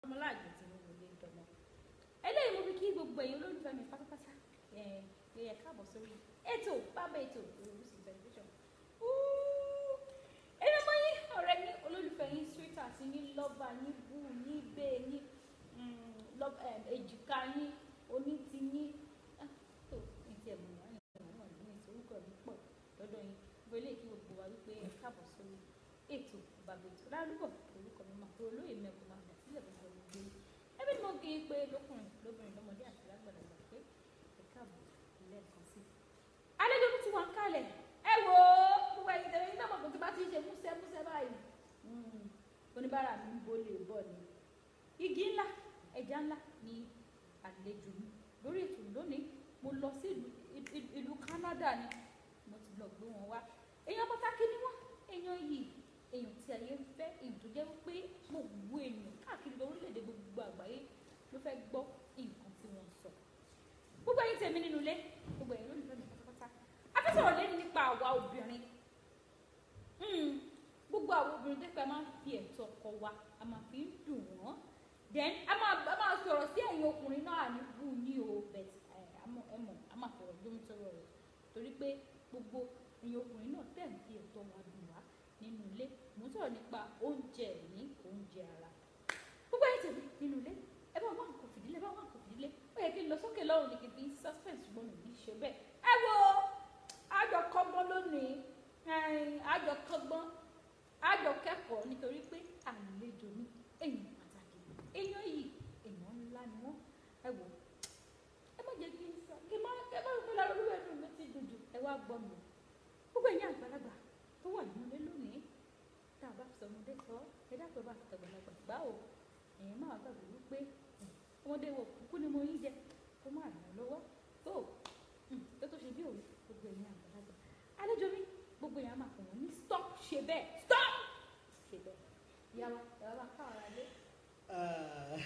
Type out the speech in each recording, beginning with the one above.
ọmọláàgbẹ̀ tí mo wò lé dọmọ eléyìí mo fi kí gbogbo ẹ̀yin olólùfẹ́ mi pátápátá ẹ pé ẹ káàbọ̀ sórí ètò bàbá ètò Orísun tẹlifíṣàn ẹni ọmọ yín ọ̀rẹ́ yín olólùfẹ́ yín sweetheart yín lọ́ba yín bú yín bẹ́ẹ̀ yín mm, love- em, èjìká yín onítì yín Ah, tó ní tiẹ̀ mọ̀ wá ní ìwọ̀n náà ní ìsorúkọ mi pọ̀ lọ́dọ̀ yín gbélé kí gbogbo wa wípé ẹ káàbọ̀ sórí ètò bàbá ètò lárúbọ̀ orúkọ mi máa tó olóyè mẹ́kun máa bẹ̀ sílẹ̀ gbogbo gbogbo yín ẹbí ni mo kí i pé lókùnrin lóbìnrin lọ́mọdé àti lágbàlagbà pé ẹ káàbọ̀ lẹ́ẹ̀kan sí i. àlejò mi ti wà ń kalẹ̀ ẹ wo gbogbo ẹ̀yin tẹ̀lé nígbà mọ̀kàn tí bá ti ṣe músẹ́ músẹ́ báyìí Mm, oníbàárà mi ń bólè bọ̀ ni igi ńlá ẹja ńlá ni àlejò mi lórí ètò lónìí mo lọ sí ìlú- ìlú- ìlú Canada ni mo ti lọ gbé wọn wá èèyàn pàtàkì ni wọn èèyàn yìí èèyàn tí ayé ń fẹ́ èèyàn tó jẹ́ pé gbogbo èèyàn káàkiri orílẹ̀-èdè gbogbo àgbáyé ló fẹ́ gbọ́ nǹkan tí wọ́n ń sọ gbogbo ẹ̀yin tèmi nínú ilé gbogbo ẹ̀yin lólùfẹ́ mi pátápátá a fẹ́ sọ̀rọ̀ lẹ́nu nípa àwa obìnrin Mm, gbogbo àwọn obìnrin tẹ́pẹ́ máa ń fi ẹ̀tọ́ ọkọ wa a máa fi ń dùn wọ́n then a máa a máa sọ̀rọ̀ sí ẹ̀yin ọkùnrin náà ní bú ní o but ẹ̀ àmọ́ ẹ mọ̀ a máa fọ̀rọ̀ lómi sọ̀rọ̀ rẹ̀ torí pé gbogbo ẹ̀yin ọkùnrin náà tẹ̀ ń fi ẹ̀tọ́ wa dùn wá nínú ilé mo ń sọ̀rọ̀ nípa oúnjẹ ní oúnjẹ ara gbogbo ẹ̀yin tèmi nínú ilé ẹ bá wà nǹkan fìdílé ẹ bá wà nǹkan fìdílé ó yẹ kí n lọ sókè lọ́rùn ní kí n fi suspense ṣùgbọ́n mi ò ní ṣe bẹ́ẹ̀ ẹ wo àjọ kọ́gbọ́n lónìí ẹ̀ẹ́n, àjọ kọ́gbọ́n àjọ kẹ́kọ̀ọ́ nítorí pé àlejò ní èèyàn pàtàkì èèyàn yìí èèyàn ńlá ni wọ́n ẹ wò ẹ má jẹ́ kí n sọ kí n má ẹ má fi lára olúwa ẹnu mi ti dùn jù ẹ wá gbọ́ mi gbogbo ẹ̀yin àgbàlagbà tó wà nínú ilé lónìí tá a bá fi sọmọdé sọ ẹ dápẹ́ bá fi tàgbàlagbà gbá o èèyàn máa gbàgbé wípé mm, ọmọdé wo kúkú ni mo yín jẹ kó má ràn án lọ́wọ́ tó mm, tó tó ṣe bí òwe gbogbo ẹ̀yin àgbàlagbà àlejò mi gbogbo èèyàn máa pè wọ́n ní stop ṣe bẹ́ẹ̀ stop ṣe bẹ́ẹ̀ yàrá yàrá káàrà lé. Ah,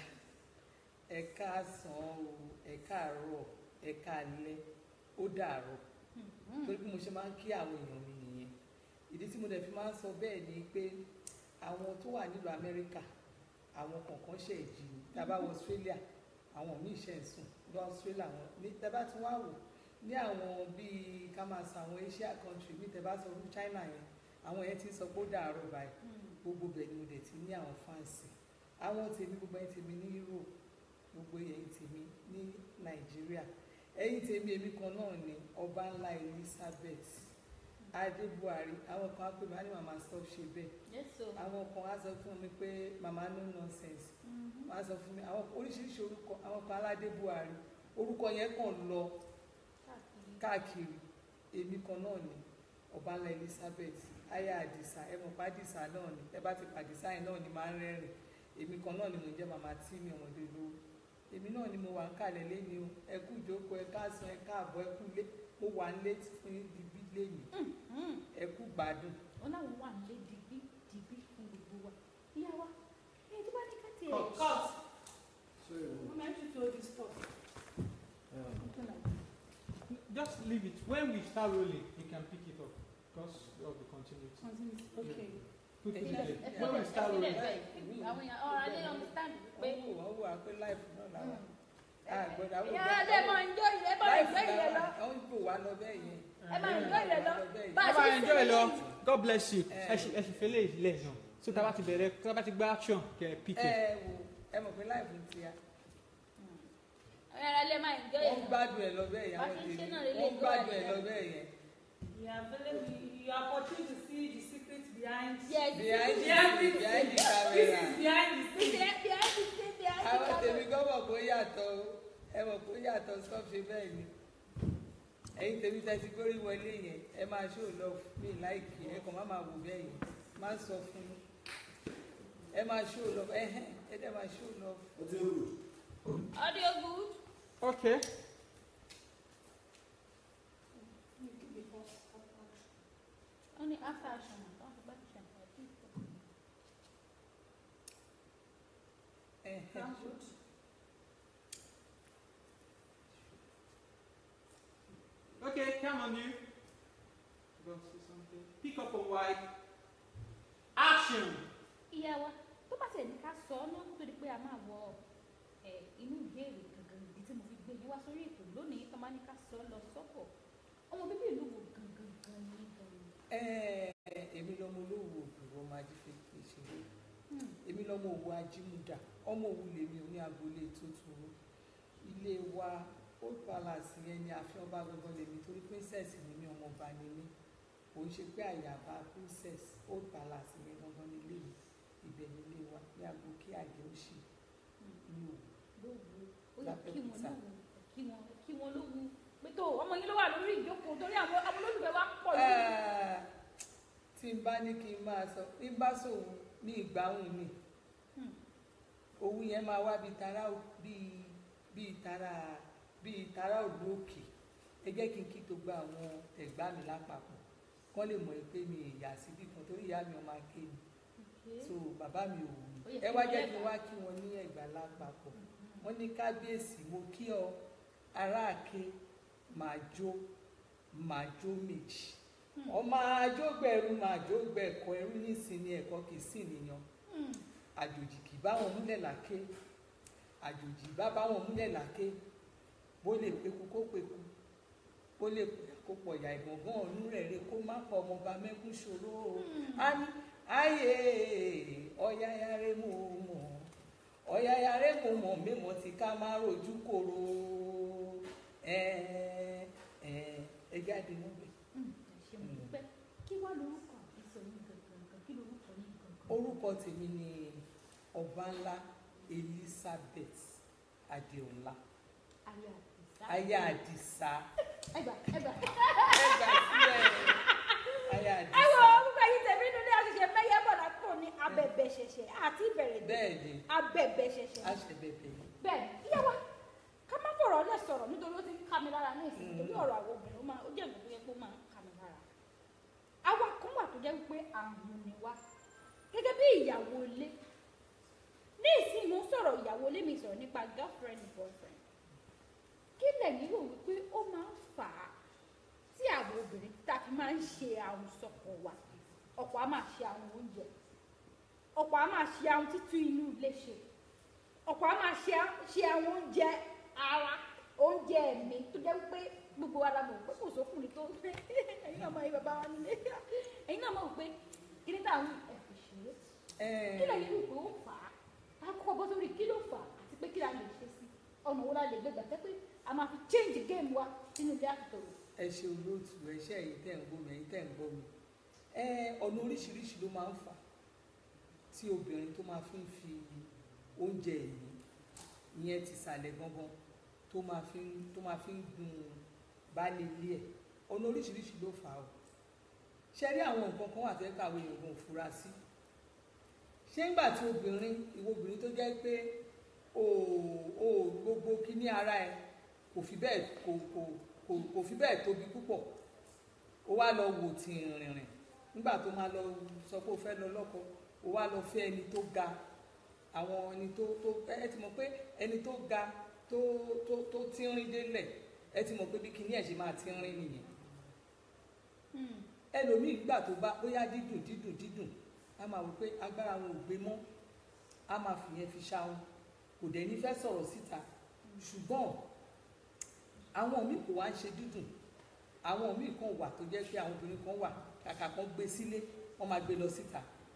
ẹ káàsán o ẹ káàárọ̀ ẹ káalẹ́ ó dàárọ̀ torí bí mo ṣe máa ń kí àwọn èèyàn mi nìyẹn ìdí tí mo dẹ̀ fi máa ń sọ bẹ́ẹ̀ ni pé àwọn tó wà nílùú Amẹ́ríkà àwọn kọ̀ọ̀kan ṣe ìjì ní tábà wọ Australia àwọn míì ṣe ń sùn lọ Australia wọn ní tẹ́bá tí wọ́n á wò ní àwọn bíi ká máa sọ àwọn Asia country ní tẹ́bá sọ fún China yẹn àwọn yẹn ti ń sọ pé ó dàárọ̀ báyìí gbogbo bẹ̀ ni mo dẹ̀ ti ní àwọn fáǹsì àwọn tèmi gbogbo ẹ̀yin tèmi ní Europe gbogbo ẹ̀yin tèmi ní Nàìjíríà ẹ̀yin tèmi èmi kan náà ni ọba ńlá Elizabeth adé Buhari àwọn kan á pè mí á ní màmá stop ṣe bẹ́ẹ̀ yẹ́sọ̀ àwọn kan á sọ fún mi pé màmá no nonsense wọ́n á sọ fún mi àwọn oríṣiríṣi orúkọ àwọn kan aládé Buhari orúkọ yẹn kàn lọ káàkiri káàkiri èmi kan náà ni ọba ńlá Elizabeth aya àdìsá ẹ mọ̀ pé àdìsá náà ni ẹ bá ti pàdìsá yẹn náà ni máa ń rẹ́rìn èmi kan náà ni mo jẹ́ màmá tí mi ọmọdé lówó èmi náà ni mo wà ń kalẹ̀ lẹ́ni o ẹ kú ìjókòó ẹ káàsán ẹ káàbọ̀ ẹ kú lé mo wà ń lé fún ibi lẹ́ni ẹ kú gbádùn. wọn láwọn wà nílé dìgbì dìgbì fún gbogbo wa ìyá wa ẹni tó bá ní ká tiẹ̀ Cut. Cut. So you Who meant you to hold this stuff? um, Something like Just leave it. When we start rolling, you can pick it up because of the continuity. that. okay. Put it Yeah. there. ẹ When we fẹ́ start ẹ rolling, fẹ́ bẹ́ẹ̀ àwọn èèyàn ọ̀rọ̀ alẹ́ understand pé wọ́n wò wọ́n wò á pé láìpù náà làwọn àgbọ̀dọ̀ àwọn ìyá adé máa ń jó ìrẹ́ bá ń jó ìrẹ́ lọ àwọn ìbò wa lọ bẹ́ẹ̀ yẹn. ẹ máa ń jó ìrẹ́ lọ bá a Bye ṣe bye, ń enjoy ṣe lọ. lẹ́yìn. God bless you. Eh. Ẹ ṣì ẹ ṣì fẹ́lẹ̀ ilẹ̀ náà. So tá a bá ti bẹ̀rẹ̀ tá a bá ti gbá action kẹ̀ ẹ́ pick ẹ it. wò ẹ mọ̀ pé láìpù ti ya àwọn ará alẹ́ máa ń jó wọ́n ìrẹ́ gbádùn ẹ̀ lọ bẹ́ẹ̀ yẹn Bá àwọn ṣe ń ṣe tèmi náà lélẹ̀ wọ́n ìjọ gbádùn ẹ̀ àdìyẹ. lọ bẹ́ẹ̀ yẹn. You are very, you are opportunity to see the secret behind. Yes, behind the Behind scene the behind the This camera is behind the Bí scene. ẹ bí ẹ ti ṣe bí ẹ ti àwọn ká tèmi gan mọ̀ pé ó yàtọ̀ o ẹ mọ̀ pé ó yàtọ̀ stop ṣe bẹ́ẹ̀ ni ẹ̀yin tèmi tẹ́tí gbórí wọlé yẹn ẹ máa ṣó lọ mí láìkì ẹ kàn má máa wò bẹ́ẹ̀ yẹn má sọ fún mi ẹ máa ṣó lọ ẹhẹ́n ẹ dẹ́ máa ṣó lọ. what's your good? audio good. Okay. wọ́n ní after action àtàwọn tó bá ti ṣe àǹfààní fún ìfọ̀. ẹhẹ́n Sound good? Okay, come on you. Go see something. Pick up a white. Action. ìyá wa tó bá tẹ̀ ní ká sọ ọ́ náà kó tó di pé a máa wọ ẹ̀ inú ìbéèrè gangan ìdí tí mo fi gbé yín wá sórí ètò lónìí tó máa ní ká sọ ọ́ lọ sọ́pọ̀ ọmọ bíbí ìlú wo gangan gan ni gan Ẹ, èmi lọmọ olówó òbúrò ọmọ ajífẹ́kẹ́ ìṣeré èmi lọmọ òwò ajímúdà ọmọ òwú lèmi ò ní agboolé tuntun ilé wa old palace yẹn ni ààfin ọba gangan lèmi torí princess ni mí ọmọ ọba ni mí kò ń ṣe pé àyàbá princess old palace yẹn gangan ni ilé mi ibẹ̀ ni ilé wa ní agbókè àjẹ́ òṣì ní òwú. lówu ó yẹ Lápẹ́ kí wọn pizza. lówu kí wọn kí wọn lówu pé tó ọmọ yín ló wà lórí ìjókòó torí àwọn àwọn olólùfẹ́ wa pọ̀ lórí. Ah, tí n bá ní kí n máa sọ bí n bá sòun ní ìgbáhùn mi Hmm. owó yẹn máa wá bíi tara bíi bíi tara bíi tara òlú òkè ẹ jẹ́ kí n kí tó gba àwọn ẹ̀gbá mi lápapọ̀ kán lè mọ̀ pé mi ìyá síbí kan torí ìyá mi ọmọ aké ni Okay. so bàbá mi ò wù Ó mí yẹ ẹ kí wá wọ́n jẹ́ kí n lẹ́gbàá. wá kí wọn ní ẹ̀gbá lápapọ̀ wọ́n ní kábíyèsí mo kí ọ aráàké màá jó màá jó méjì ọmọ àjọgbẹ̀rù màá jógbẹ̀kọ ẹrú nísìnyí ẹ̀kọ́ kì í sì nìyàn Hmm. àjòjì kì bá wọn múlẹ̀ láké àjòjì bá bá wọn múlẹ̀ láké bó lè peku kó peku bó lè pẹ̀yà kó pọ̀yà ìgbọ̀ngàn ọ̀nù rẹ̀ rẹ̀ kó má pọ̀ ọmọọba mẹ́kún ṣòro o a ní ayé ọ̀yàyàrá mú mọ̀ ọ̀yàyàrá mú mọ̀ mímọ̀ tí ká má rojú kòrò ẹ ẹ ẹ jáde níbẹ̀. Hmm. ẹ ṣe mo dúpẹ́ kí wá lórúkọ àbísọ yín gangan kí lórúkọ yín gangan. orúkọ tèmi ni ọbanla elizabeth adeola ayé àdìsá. aya àdìsá ẹgbà ẹgbà. ẹgbà sílẹ̀ aya ẹ wo àdìsá gbogbo ẹyin tẹ̀mí inú ní àṣìṣe mẹ́yẹ bọ̀dà tó ní abẹ̀bẹ̀ ṣẹ̀ṣẹ̀ àti ìbẹ̀rẹ̀ dé bẹ́ẹ̀ ni abẹ̀bẹ̀ ṣẹ̀ṣẹ̀. aṣèbẹ̀bẹ̀ ni bẹ́ẹ̀ ìyá wa ká má fọ̀rọ̀ ọ̀lẹ́ sọ̀rọ̀ nítorí ó ti ń ká mi lára ní ìsìn Mm. torí ọ̀rọ̀ àwọn obìnrin ó máa ó jẹ́ ìgbésẹ̀ pé ó máa ń ká mi lára. àwa kan wà tó jẹ́ wípé àrùn ni wá gẹ́gẹ́ bí ìyàwó ilé ní ìsìn mo ń sọ̀rọ̀ ìyàwó ilé mi sọ̀rọ̀ nípa girlfriend boyfriend kí lẹ́yìn rò wípé ó máa ń fà á tí àwọn obìnrin tá a fi máa ń ṣe àwọn sọkọ wa ọ̀pọ̀ á máa ṣe àwọn oúnjẹ ọ̀pọ̀ á máa ṣe àwọn títú inú ilé ṣe ọ̀pọ̀ á máa ṣe ṣe àwọn oúnjẹ ara oúnjẹ ẹ̀mí tó jẹ́ pé gbogbo wa la mọ̀ pé kò sókùnrin tó pé ẹ̀yin náà mọ̀ ẹ̀yin bàbá wa nílé ẹ̀yin náà mọ̀ pé kí ní táwọn ẹ̀fì ṣeré kí lè yí pé ó fà á á kọ́kọ́ bọ́ sórí kí ló fà á àti pé kí la lè ṣe sí ọ̀nà wo la lè gbé gbà tẹ́ pé a máa fi change game wa sínú ilé àtòrò. ẹ ṣe olóòtú ẹ ṣe ẹ̀yin tẹ́ ń gbọ́ mi ẹ̀yin tẹ́ ń gbọ́ mi ẹ ọ̀nà oríṣiríṣi ló máa ń fà tí obìnrin tó máa fi ń fi oúnjẹ ẹ̀mí ìyẹn ti sàlẹ̀ gangan tó máa fi ń tó máa fi ń gun baálé ilé ẹ̀ ọ̀nà oríṣiríṣi ló fà á o ṣe rí àwọn nǹkan kan wà tẹ́ka àwọn èèyàn gan fura sí ṣé ńgbà tí obìnrin ìwọ obìnrin tó jẹ́ pé o ò gbogbo kíní ara ẹ kò fi bẹ́ẹ̀ kò kò kò kò fi bẹ́ẹ̀ tóbi púpọ̀ ó wá lọ wò tí rìnrìn nígbà tó máa lọ sọ pé ó fẹ́ lọ lọ́kọ ó wá lọ fẹ́ ẹni tó ga àwọn ẹni tó tó ẹ ti mọ̀ pé ẹni tó ga tó tó tó tínrín délẹ̀ ẹ ti mọ̀ pé bí kinní ẹ̀ ṣe máa tínrín nìyẹn ẹlòmíì gbà tó bá bóyá dídùn dídùn dídùn a máa wò pé agbára wọn ò gbé mọ́ a máa fìyẹn fi ṣáwọn kò dẹ̀ ní fẹ́ sọ̀rọ̀ síta ṣùgbọ́n àwọn míì kò wá ń ṣe dídùn àwọn míì kan wà tó jẹ́ pé àwọn obìnrin kan wà kàkà kan gbé sílé wọ́n máa gbé lọ síta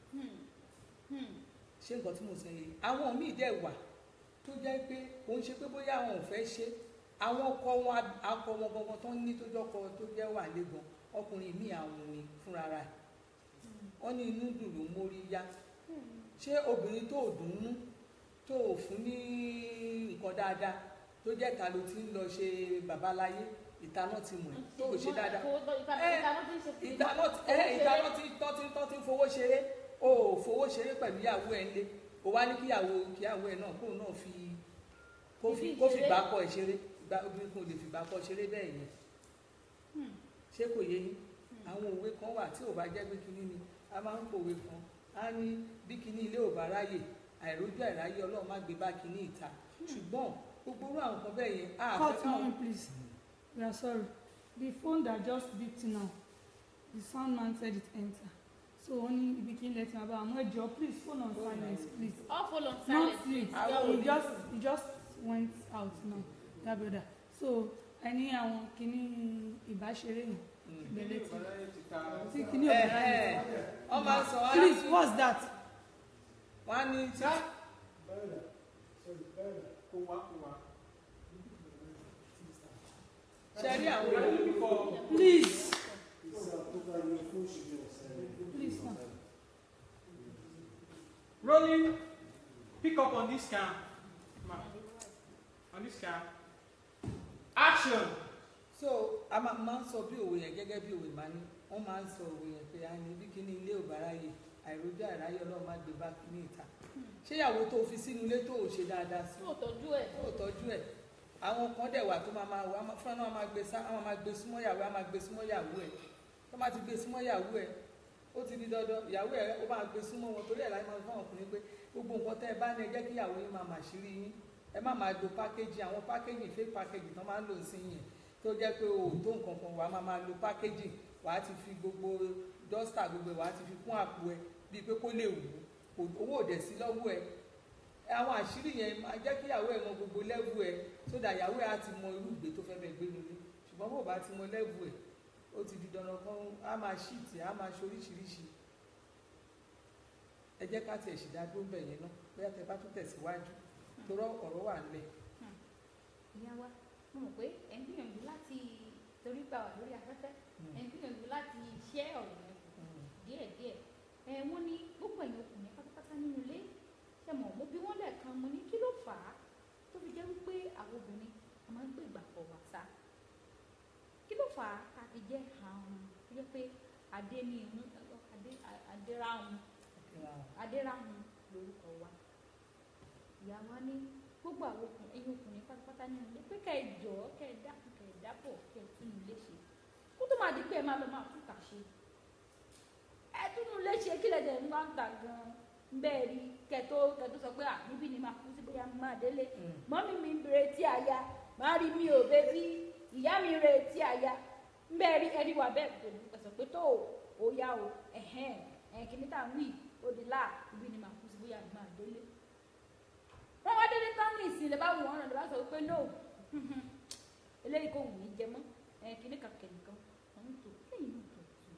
ṣé nǹkan tí mo sọ yìí àwọn míì dẹ̀ wà tó jẹ́ pé kò ń ṣe pé bóyá àwọn ò fẹ́ ṣe àwọn ọkọ wọn akọ wọn gangan tó ń ní tó jọkọ tó jẹ́ wà lẹ́gàn ọkùnrin míì àwọn ni fúnra rẹ̀ wọ́n ní inú dùn ló mórí yá ṣé obìnrin tó ò dùn ún tó ò fún ní nǹkan dáadáa tó jẹ́ ìta ló ti ń lọ ṣe babaláyé ìta náà ti mọ̀ ẹ́ tó kò ṣe dáadáa ìdáná ẹ ìdáná tí tọ́ tí tọ́ tí ń fowó ṣeré o ò fowó ṣeré pẹ̀lú ìyàwó ẹ̀ ńlé o wá ní kíyàwó kíyàwó ẹ̀ náà kóun náà fi kó fi kó fi gbà kọ́ ẹ̀ ṣeré ìgbà obìnrin kan ò lè fi gbà kọ́ ṣeré bẹ́ẹ̀ yẹn ṣé kò yé yín àwọn òwe kan wà tí ò bá jẹ́ pé kinní ni a máa ń pòwe kan á ní bí kinní ilé ò bá ráyè àìrójú àìráyè ọlọ́run má gbé bá kinní ìta ṣùgbọ́n gbogbo orú àwọn kan bẹ́ẹ̀ yẹn á fẹ́ Cut one, please. We are sorry. The phone that just beeped now, the sound man said it enter. so wọ́n ní ibi kí n lẹ ti máa bá àwọn ẹjọ́ please phone on silence please all fall on not silence sleep Àwọn he òní- just he just went out now that brother so ẹni àwọn kìíní ìbáṣeré yìí Mm. bẹ̀rẹ̀ tí Ọ̀rẹ́ ti ta tí kìíní ẹ ọ̀bẹ̀rẹ̀ ẹ yìí wọ́n máa sọ wá please what's that wọ́n á ní tí Bẹ́ẹ̀ni, sorry, bẹ́ẹ̀ni. kó wá kó wá. ṣe rí àwọn We are èèyàn looking for please It's October, your phone should be on silent. Please, sir. rolling. Pick up on this cam. Ma, on this cam. Action. so a máa máa ń sọ bí òwe yẹn gẹ́gẹ́ bí òwe máa ní wọ́n máa ń sọ òwe yẹn pé a ní bí kíní ilé ò bá ráyè àìrójú àìráyè ọlọ́run má gbé bá kíní ìta ṣé ìyàwó tó fi sínú ilé tó ò ṣe dáadáa sí yóò tọ́jú ẹ̀ tó ò tọ́jú ẹ̀ àwọn kan dẹ̀ wà tó máa máa wà fún ẹ̀ náà máa gbé sá àwọn máa gbé súnmọ́ ìyàwó ẹ̀ á máa gbé súnmọ́ ìyàwó ẹ̀ tó máa ti gbé súnmọ́ ìyàwó ẹ̀ ó ti di dandan ìyàwó ẹ̀ ó máa gbé súnmọ́ wọn torí ẹ̀ láti máa fún àwọn ọkùnrin pé gbogbo nǹkan tẹ́ ẹ bá ní ẹ jẹ́ kí ìyàwó yín máa màṣírí yín ẹ má máa lo pákéjì àwọn pákéjì fake pákéjì tán máa ń lò sí yẹn tó jẹ́ pé o ò tó nǹkan kan wàá máa máa lo pákéjì wàá ti fi gbogbo dọ́stà gbogbo ẹ̀ wàá ti fi kún àpò ẹ bíi pé kó lè wù ú owó ò dẹ̀ sí lọ́wọ́ ẹ àwọn àṣírí yẹn máa jẹ́ kí ìyàwó ẹ̀ mọ gbogbo lẹ́vù ẹ̀ sódà ìyàwó ẹ̀ á ti mọ irú ìgbé tó fẹ́ bẹ́ẹ̀ gbé nílé ṣùgbọ́n bó bá ti mọ lẹ́vù ẹ̀ ó ti di dandan kan á máa ṣíìtì á máa ṣoríṣiríṣi ẹ jẹ́ ká tiẹ̀ ṣì dádúró bẹ̀ yẹn náà bóyá tẹ bá tún tẹ̀síwájú torọ́ ọ̀rọ̀ wà nílẹ̀ ìyá wa mo mọ̀ pé ẹ̀ ń gbìyànjú láti torí gbà wà lórí afẹ́fẹ́ ẹ̀ ń gbìyànjú láti ṣẹ́ ọ̀rọ̀ yẹn kù díẹ̀díẹ̀ ẹ̀ wọ́n ní gbogbo ẹ̀yin ọkùnrin pátápátá nínú ilé ṣe mọ̀ mo bí wọ́n lẹ́ẹ̀kan mo ní kí ló fà á tó fi jẹ́ wípé àwọn obìnrin a máa ń gbé ìgbà pọ̀ wá sá kí ló fà á tá a fi jẹ́ àrùn tó jẹ́ pé adé ní ìmú adé adéráhùn adéráhùn lórúkọ wa ìyá wa ní gbogbo àwọn ọkùnrin ẹ̀yin ọkùnrin pátápátá nínú ilé pé kẹ́ ẹ jọ kẹ́ ẹ dákun kẹ́ ẹ dábọ̀ kẹ́ ẹ tún ilé ṣe kó tó máa di pé ẹ máa lọ máa tún kà ṣe ẹ tún ilé ṣe kí lẹ́dẹ̀ ń bá ń tà gan-an bẹ́ẹ̀ rí kẹtó kẹtó sọ pé à níbí ni máa kú sí bóyá máa délé mọ́mí mi ń retí aya máa rí mi ò bébí ìyá mi ń retí aya ń bẹ́ẹ̀ rí ẹni wà bẹ́ẹ̀ kò ní pẹ̀sẹ̀ pé tó o yá o ẹ̀hẹ́n ẹ̀ kìíní tá à ń wí ó di láà níbí ni máa kú sí bóyá máa délé wọ́n wá délé tán ní ìsìn lè bá wù wọ́n rẹ̀ lè bá sọ pé no eléyìí kò wù mí jẹ mọ́ ẹ̀ kìíní kàkẹ́ nìkan wọ́n ń tò lẹ́yìn náà tó tù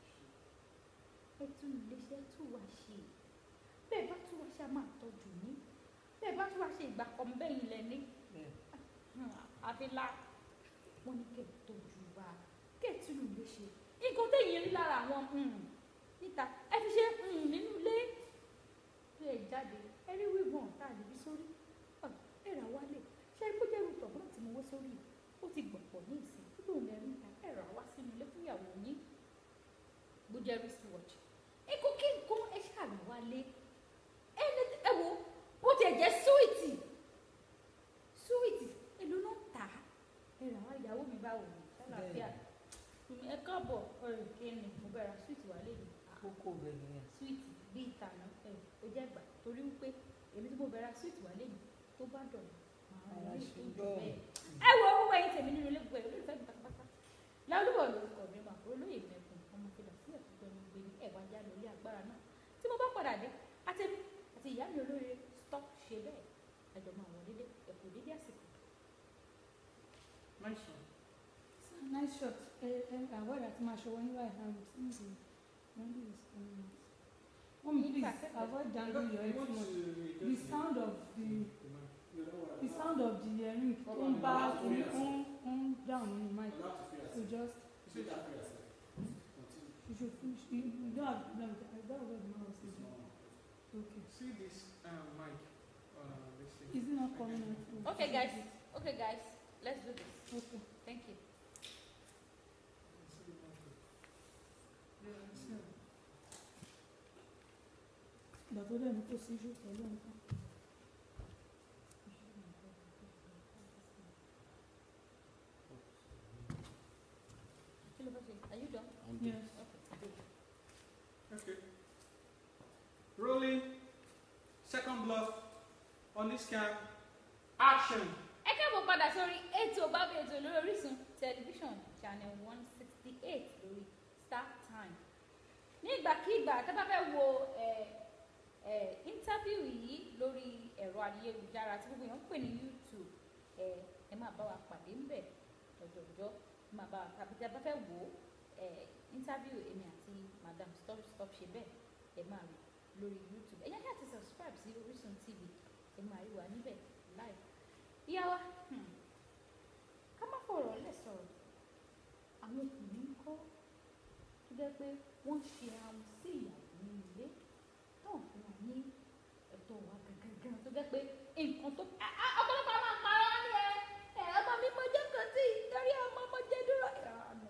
ẹ tún iléeṣẹ́ tù wá ṣe bẹ́ẹ̀ bá tún wá ṣe a máa tọ́jú ní bẹ́ẹ̀ bá tún wá ṣe ìgbà kan bẹ́yìn lẹ́ni àfilà wọn ní kẹ́ ẹ̀ tọ́jú wa kẹ́ ẹ̀ tún ilé ṣe nǹkan téèyàn rí lára àwọn níta ẹ fi ṣe nínú ilé bí ẹ jáde ẹ rí wíwọ̀n tá a lè fi sórí ẹ rà wálé ṣe é kó jẹ́ rútọ̀ bọ́lá tí mo wọ́ sórí ó ti gbọ̀pọ̀ ní ìsìn kí lóun lè rí níta ẹ rà wá sínú ilé fún ìyàwó yín bó jẹ́ wristwatch ikú kí nǹkan ẹ ṣàrà wálé ẹni ẹ wo bó tiẹ̀ jẹ́ súwìtì súwìtì èlò náà tà á ẹ rà wá ìyàwó mi bá wò ó ṣàlàáfíà ẹ káàbọ̀ ọ̀rẹ́ kéènì mo bẹ̀rẹ̀ súwìtì wálé mi kókó rẹ̀ nìyẹn súwìtì bí ìtànà ẹ ó jẹ́ gbà torí wípé èmi tí mo bẹ̀rẹ̀ súwìtì wálé mi tó bá dọ̀nà máa Ara rí ṣe ìtọ́jú gbọ́. bẹ́ẹ̀ ẹ wo owó ẹyin tèmi nínú ilé gbogbo ẹ olólùfẹ́ mi pátápátá lálùbọ̀ lórúkọ mi mà kúrò lóye mẹ́kùn ọmọ fìlà sílẹ̀ tó gbẹnu gbé ní ẹ̀wà já lórí agbára náà tí mo bá padà dé àtẹ̀mí àti ìyá mi olóore stop ṣe bẹ́ẹ̀ ẹjọ́ máa wọ dédé ẹ̀kú dédé àsìkò. Nice one. nice shot ẹ ẹ avoid àti máa ṣọwọ́ níwá ẹ̀ hàn sí ìdí maybe it's coming out. Mom, please avoid dangling your head too much. The sound of the the sound of the earring tó ń bá ó ń ó ń down nínú mic so just you should finish you you don't have problem with that that was what the man was saying. Okay. See this um, mic on uh, this thing. Is it not coming out? from- okay guys okay guys let's do this Okay. thank you. ìgbà tó dẹ̀ ní kò sí iṣu pẹ̀lú nǹkan. kí ló fẹ́ ṣe are you done. Yes. okay good. Okay. Rolling. Second bluff on this cam. Action. ẹ káàbọ̀ padà sórí ètò bábí ètò lórí Orísun tẹlifíṣàn channel one sixty eight lórí Star Time ní ìgbàkigbà tẹ́ bá fẹ́ wo ẹ ẹ interview yìí lórí ẹ̀rọ ayélujára tí gbogbo èèyàn ń pè ní YouTube ẹ ẹ máa bá wa pàdé ńbẹ̀ lọ́jọ́jọ́ ẹ máa bá wa tàbí tẹ́ bá fẹ́ wo ẹ interview èmi àti madam stop stop ṣe bẹ́ẹ̀ ẹ máa rí lórí YouTube ẹ yẹ kí a ti subscribe sí Orísun TV ẹ máa rí wa níbẹ̀ live ìyá wa hmm, ká má fọ̀rọ̀ lẹ̀ sọ̀rọ̀ àwọn ọkùnrin ń kọ́ tó jẹ́ pé wọ́n ṣe àwọn sí ìyàwó ní ilé táwọn fún wa ní ẹ̀tọ́ wa gangan tó jẹ́ pé nǹkan tó a- a- ọ̀pọ̀lọpọ̀ a máa parọ́ ní ẹ ẹ ọmọ mi mo jẹ́ kan sí torí ọmọ mo jẹ́ dúró ìrànà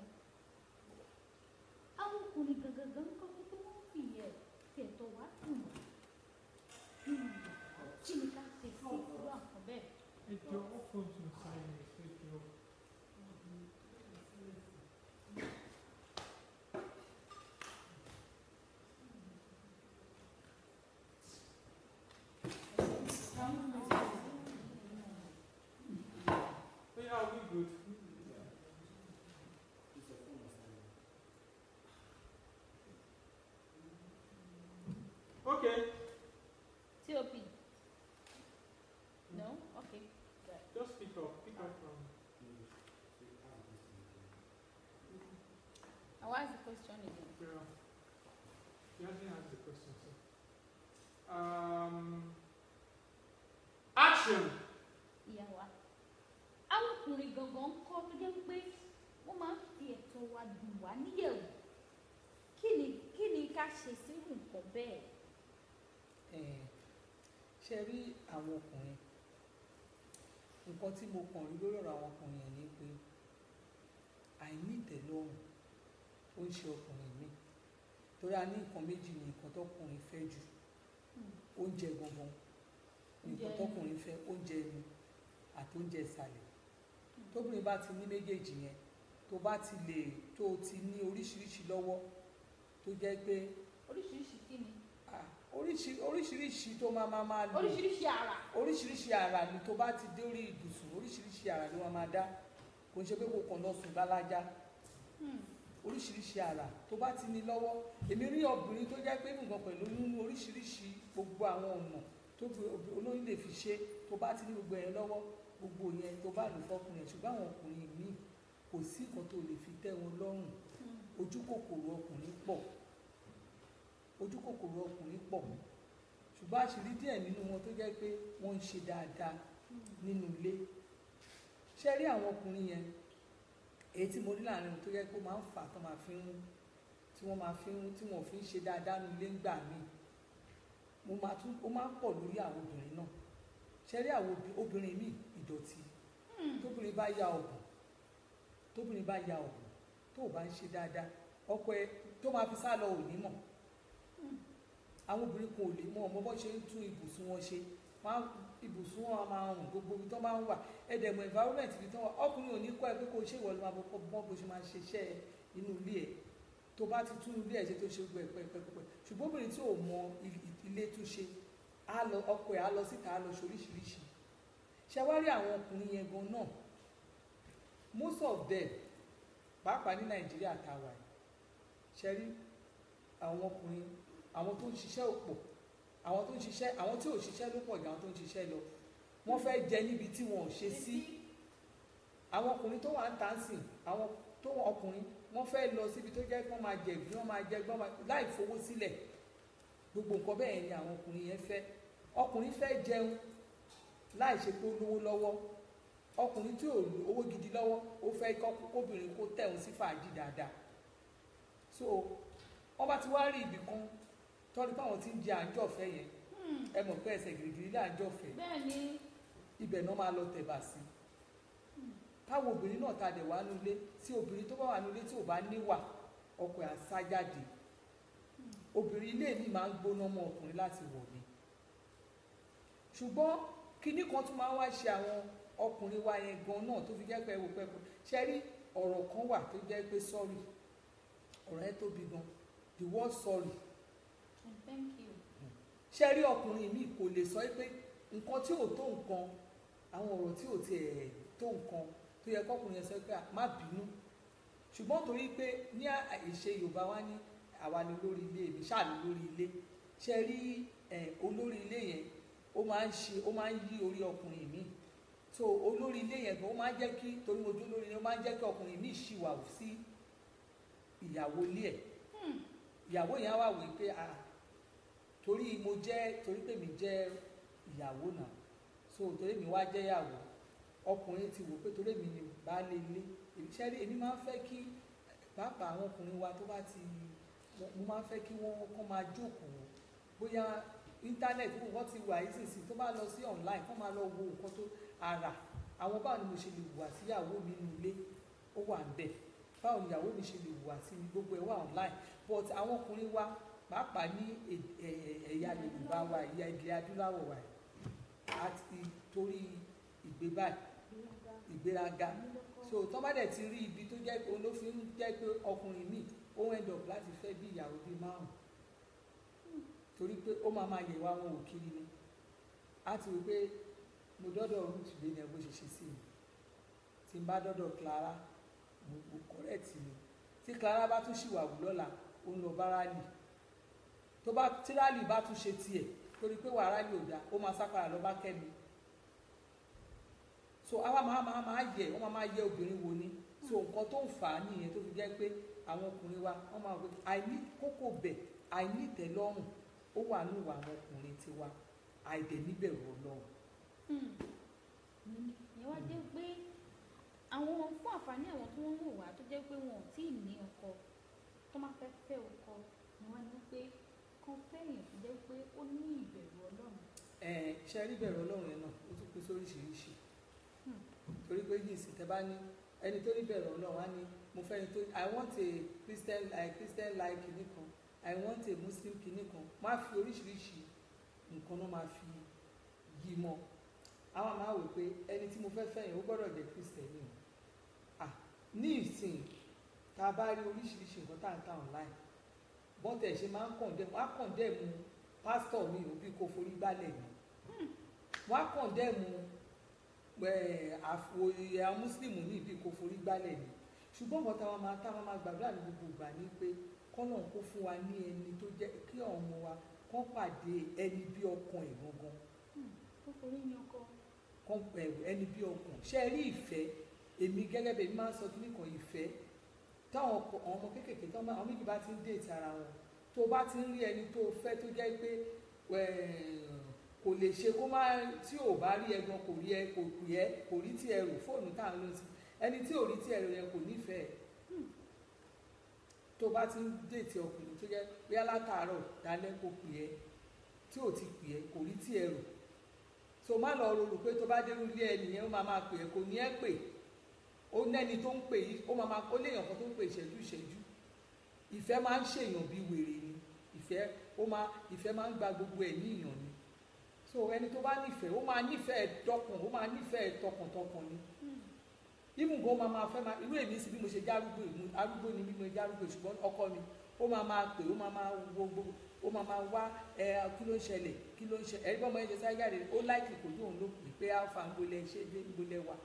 àwọn ọkùnrin gangan ń kọ́ pé wọ́n fi ẹ̀ fi ẹ̀tọ́ wa dùn wá nínú ìyàwó kí ni ká ṣe sí irú àkàn bẹ́ẹ̀. Ẹjọ́ ó phone to silence ẹjọ́. Oh yeah, I'll be good. Okay, TOP. No? Okay. Good. just pick up, pick up from. And what is the question again? Yeah. He hasn't asked the question, so. Um, action! ìyá wa àwọn ọkùnrin gangan ń kọ́ tó jẹ́ pé wọ́n máa ń fi ẹ̀tọ́ wa dùn wá níyẹ̀wò kí ni kí ni ká ṣe sírù nǹkan bẹ́ẹ̀. Eh, ṣe rí àwọn ọkùnrin nǹkan tí mo kàn rí lórí ọ̀rọ̀ àwọn ọkùnrin yẹn ni pé àìní ìtẹ́lọ́rùn ó ń ṣe ọkùnrin mi torí a ní nǹkan méjì ní nǹkan tọkùnrin fẹ́ jù oúnjẹ gangan nǹkan Oúnjẹ- tọkùnrin fẹ́ oúnjẹ ẹnu àti oúnjẹ ìsàlẹ̀ tóbìnrin bá ti ní méjèèjì yẹn tó bá ti lè tó o ti ní oríṣiríṣi lọ́wọ́ tó jẹ́ pé oríṣiríṣi kí ni ah, oríṣi- oríṣiríṣi tó máa máa máa lò oríṣiríṣi ara oríṣiríṣi àrà ni tó bá ti dé orí ibùsùn oríṣiríṣi àrà ló máa máa dá kò ń ṣe pé kò kàn lọ sùn lálájá Hmm. oríṣiríṣi àrà tó bá ti ní lọ́wọ́ èmi rí obìnrin tó jẹ́ pé nǹkan pẹ̀lú nínú oríṣiríṣi gbogbo àwọn ọ̀nà tó fi obì- olóyún lè fi ṣe tó bá ti ní gbogbo yẹn lọ́wọ́ gbogbo yẹn tó bá lò fọkùnrin ẹ̀ ṣùgbọ́n àwọn ọkùnrin míì kò sí nǹkan tó lè fi tẹ́ wọn lọ́rùn Hmm. ojú kòkòrò ọkùnrin pọ̀ ojú kòkòrò ọkùnrin pọ̀ ṣùgbọ́n àṣírí díẹ̀ nínú wọn tó jẹ́ pé wọ́n ń ṣe dáadáa nínú ilé ṣe rí àwọn ọkùnrin yẹn èyí tí mo rí láàrin wọn tó jẹ́ pé ó máa ń fà tó máa fi ń tí wọ́n máa fi ń tí wọ́n fi ń ṣe dáadáa nínú ilé ńgbà míì mo máa tún ó máa ń pọ̀ lórí àwọn obìnrin náà ṣe rí àwọn obì- obìnrin míì ìdọ̀tí tóbìnrin bá ya ọ̀gùn tóbìnrin bá ya ọ̀gùn tó o bá ń ṣe dáadáa ọkọ ẹ tó máa fi sá lọ ò ní mọ̀ àwọn obìnrin kan ò lè mọ ọmọ bó ṣe ń tún ibùsùn wọn ṣe wọn á ibùsùn wọn á máa rùn gbogbo ibi tó bá ń wà ẹdẹmọ environment ibi tó wà ọkùnrin ò ní kọ́ ẹ pé kó o ṣe ìwọlú máa bọ bọ bó ṣe máa ṣe iṣẹ́ ẹ inú ilé ẹ tó bá ti tún ilé ẹ ṣe tó ṣe gbogbo ẹ pẹpẹpẹ ṣùgbọ́n obìnrin tí ò mọ il- ilé tún ṣe á lọ ọkọ ẹ á lọ síta á lọ ṣoríṣiríṣi ṣe wá rí àwọn ọkùnrin yẹn gan náà most of them pàápàá ní nàìjíríà tá a wà yìí ṣe rí àwọn ọkùnrin àwọn tó ń ṣiṣẹ́ ò pọ̀ àwọn tó ń ṣiṣẹ́ àwọn tí ò ṣiṣẹ́ ló pọ̀ jù àwọn tó ń ṣiṣẹ́ lọ wọ́n fẹ́ jẹ níbi tí wọn ò ṣe sí àwọn ọkùnrin tó wà ń tà ń sìn àwọn tó wà ọkùnrin wọ́n fẹ́ lọ síbi tó jẹ́ kí wọ́n máa jẹ ìgbín wọ́n máa jẹ gbọ́n láì fowó sílẹ̀ gbogbo nǹkan bẹ́ẹ̀ ni àwọn ọkùnrin yẹn fẹ́ ọkùnrin fẹ́ jẹun láì ṣe pé ó lówó lọ́wọ́ ọkùnrin tí ò ní owó gidi lọ́wọ́ ó fẹ́ kọ́- kóbìnrin kó tẹ̀hún sí fàájì dáadáa so wọ́n bá ti wá rí ibì kan tọ́ni pé àwọn tí ń jẹ àjọfẹ́ yẹn Hmm. ẹ mọ̀ pé ẹsẹ̀ gìrìgìrì là àjọfẹ́ bẹ́ẹ̀ ni ibẹ̀ náà máa lọ tẹ̀bà sí táwọn obìnrin náà ta dẹ̀ wá nulẹ̀ tí obìnrin tó bá wà nulẹ̀ tí ò bá níwà ọkọ ẹ̀ á sá jáde obìnrin ilé mi máa ń gbóná mọ́ ọkùnrin láti wọ̀ ni ṣùgbọ́n kinní kan tún máa ń wá ṣe àwọn ọkùnrin wa yẹn gan náà tó fi jẹ́ pé ẹwò pẹ́pẹ́ ṣe rí ọ̀rọ̀ kan wà tó jẹ́ pé sorry ọ̀rọ̀ ẹ tóbi gan the word sorry And thank you. ṣe rí ọkùnrin mi kò lè sọ pé nǹkan tí ò tó nǹkan àwọn ọ̀rọ̀ tí ò tiẹ̀ tó nǹkan tó yẹ kọkùnrin yẹn sọ pé "Ah, má bínú ṣùgbọ́n torí pé ní ìṣe yorùbá wa ní àwa ni olórí ilé mi ṣáà ni olórí ilé ṣe rí ẹ olórí ilé yẹn ó máa ń ṣe ó máa ń yí orí ọkùnrin mi so olórí ilé yẹn gan ó máa ń jẹ́ kí torí mo jó lórí ilé ó máa ń jẹ́ kí ọkùnrin mi ṣìwà sí ìyàwó ilé ẹ̀ ìyàwó yẹn á wà wí pé ah torí mo jẹ́ torí pé mi jẹ́ ìyàwó náà so torí mi wá jẹ́ ìyàwó ọkùnrin ti wò pé torí mi ni baálé ilé iṣẹ́ rí èmi máa ń fẹ́ kí pàápàá àwọn ọkùnrin wa tó bá ti mo máa ń fẹ́ kí wọ́n kọ́ máa jókòó bóyá íńtánẹ́ẹ̀tì wọ́n ti wà yìí sísìn tó bá lọ sí online kọ́ máa lọ wo nǹkan tó ara àwọn báwo ni mo ṣe lè wà síyàwó mi nínú ilé ó wà ń bẹ̀ báwo ni ìyàwó mi ṣe lè wà sí mi gbogbo ẹ̀ wà online but àwọn ọkùnrin wa pàápàá ní ẹ̀- ẹ̀- ẹ̀yà Yorùbá wa ẹ̀yà ilẹ̀ adúláwọ̀ wa àti torí ìgbé báyìí ìgbéraga so tó bá dẹ̀ ti rí ibi tó jẹ́ pé ló fi ń jẹ́ pé ọkùnrin míì ó end up láti fẹ́ bí ìyàwó bíi márùn torí pé ó máa máa yẹ̀wò àwọn òkiri ni á ti wí pé mo dọ́dọ̀ ruth lé ní ẹ bó ṣe ṣe sí mi tí n bá dọ́dọ̀ Clara mo mo correct ni tí Clara bá tún ṣìwà wù lọ́la ó ń lọ bá rálì tó bá tí rálì bá tún ṣe tiẹ̀ torí pé wàá rálì ò dáa ó máa sápàrà lọ bá kẹ́mi so àwa máa máa máa yẹ wọ́n máa máa yẹ obìnrin wo ni so nǹkan tó ń fà á nìyẹn tó fi jẹ́ pé àwọn ọkùnrin wa wọ́n máa wọ àìní kókó bẹ̀ àìní ìtẹ́lọ́rùn ó wà ní ìwà àwọn ọkùnrin tiwa àìdẹ̀ níbẹ̀rù Ọlọ́run ìyẹn wá jẹ́ pé àwọn fún àǹfààní àwọn tí wọ́n ń wò wá tó jẹ́ pé wọn ò tí ì ní ọkọ tó máa fẹ́ fẹ́ ọkọ ni wọ́n ní pé kan fẹ́yìn tó jẹ́ pé ó ní ìbẹ̀rù Ọlọ́run. ẹ̀ ṣe rí bẹ̀rù Ọlọ́run yẹn náà ó tún pín sóríṣiríṣi Hmm. torí pé ní ìsìn tẹ́ bá ní ẹni tó ní bẹ̀rù Ọlọ́run á ní mo fẹ́ ẹni tó I want a Christian like Christian like kìíní kan I want a Muslim kìíní kan má fi oríṣiríṣi nǹkan náà máa fi yí mọ́ àwọn máa wò pé ẹni tí mo fẹ́ fẹ́ yẹn ó gbọ́dọ̀ jẹ́ Christian ni o ah ní ìsìn tá a bá rí oríṣiríṣi nǹkan tá à ń ta online bọ́tẹ̀ ṣe máa ń condemn wọ́n á condemn pásítọ̀ mi ò bí kò forí gbálẹ̀ ni wọ́n á condemn àfòyà mùsùlùmí ní ibi kò forí gbálẹ̀ ni ṣùgbọ́n nǹkan táwọn máa táwọn máa gbàdúrà ní gbogbo ìgbà ni pé kọ́nà kó fún wa ní ẹni tó jẹ́ kí àwọn ọmọ wa kọ́ pàdé ẹni bí ọkàn ẹ̀ gangan ó forí ní ọkọ. kọ́ ẹ̀rù ẹni bí ọkàn ṣe rí ìfẹ́ èmi gẹ́gẹ́ bẹ́ẹ̀ mi máa ń sọ kí nìkan ìfẹ́ táwọn ọkọ- àwọn ọmọ kéékèèké tán àwọn méjì bá ti ń déètì ara wọn tó bá ti ń rí ẹni tó fẹ́ tó jẹ́ pé eh, kò lè ṣe kó má tí ò bá rí ẹ̀gbọ́n kò rí ẹ kò pè ẹ kò rí tí ẹ rò fóònù tá à ń lò sí ẹni tí ò rí tí ẹ rò yẹn kò nífẹ̀ẹ́ tó bá ti ń déètì ọkùnrin tó jẹ́ bóyá látàárọ̀ dálẹ́ kò pè ẹ tí ò ti pè ẹ kò rí tí ẹ rò so má lọ rorò pé tó bá dérú ilé ẹnìyẹn ó máa máa pè ẹ kò ní ẹ pè ó nẹ́ni tó ń pè yìí ó máa máa ó léèyàn kan tó ń pè ìṣẹ́jú ìṣẹ́jú ìfẹ́ máa ń ṣèyàn bí wèrè ni ìfẹ́ ó máa ìfẹ́ máa ń gba gbogbo ẹ̀ ní ìyàn ni so ẹni tó bá nífẹ̀ẹ́ ó máa nífẹ̀ẹ́ dọ́kàn ó máa nífẹ̀ẹ́ tọkàntọkàn ni even gan máa máa fẹ́ máa irú èmi sì bí mo ṣe jẹ́ arúgbó ìmú arúgbó ni bí mo jẹ́ arúgbó ṣùgbọ́n ọkọ mi ó máa máa pè ó máa máa wo gbogbo ó máa máa wá ẹ kí ló ń ṣẹlẹ̀ kí ló ń ṣe ẹ̀rí bọ́mọ yẹn ṣe sáré jáde ó láìkì kò dóun ló pè pé alfa ń gbolẹ̀ ṣé dé ń gbolẹ̀ wà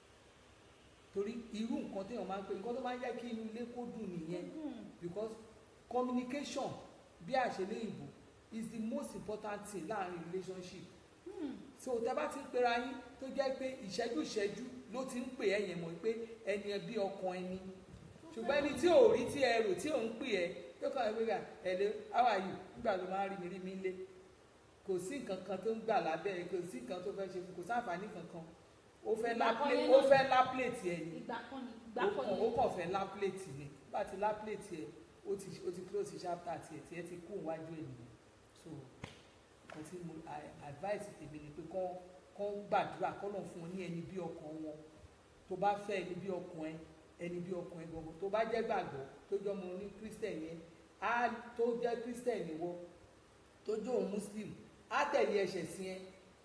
torí irú nǹkan téèyàn máa ń pè nǹkan tó máa ń jẹ́ kí inú ilé kó dùn nìyẹn because communication bí àṣẹlẹ̀ ìbò is the most important thing láàrin relationship so tẹ bá ti ń pera yín tó jẹ́ pé ìṣẹ́jú ìṣẹ́jú ló ti ń pè ẹ́ yẹn mọ̀ pé ẹni ẹ bí ọkàn ẹni ṣùgbọ́n ẹni tí ò rí tí ẹ rò tí ò ń pè ẹ́ tó kàn wí rà ẹ̀lẹ́ how are you nígbà ló máa ń rí mi rí mi lé kò sí nǹkan kan tó ń gbà lábẹ́ ẹ kò sí nǹkan tó fẹ́ ṣe fún kò sáǹfààní kankan ó fẹ́ lá Ìgbà kan plé- yẹn ó náà- fẹ́ lá plate ẹ̀ ni ìgbà kan ni ìgbà ó kan kàn ni. ó kàn fẹ́ lá plate ni bá ti lá plate ẹ̀ ó ti ó ti close chapter tiẹ̀ tiẹ̀ ti kú iwájú ènìyàn so nǹkan tí mo a- advice tèmi ni pé kán kán gbàdúrà kán lọ́n fún wọn ní ẹni bí ọkàn wọn tó bá fẹ́ ẹni bí ọkàn ẹ ẹni bí ọkàn ẹ gbogbo tó bá jẹ́ gbàgbọ́ tó jọ mo ní christian yẹn á tó jẹ́ christian ìwọ tó jẹ́ òun muslim á tẹ̀lé ẹsẹ̀ sí ẹ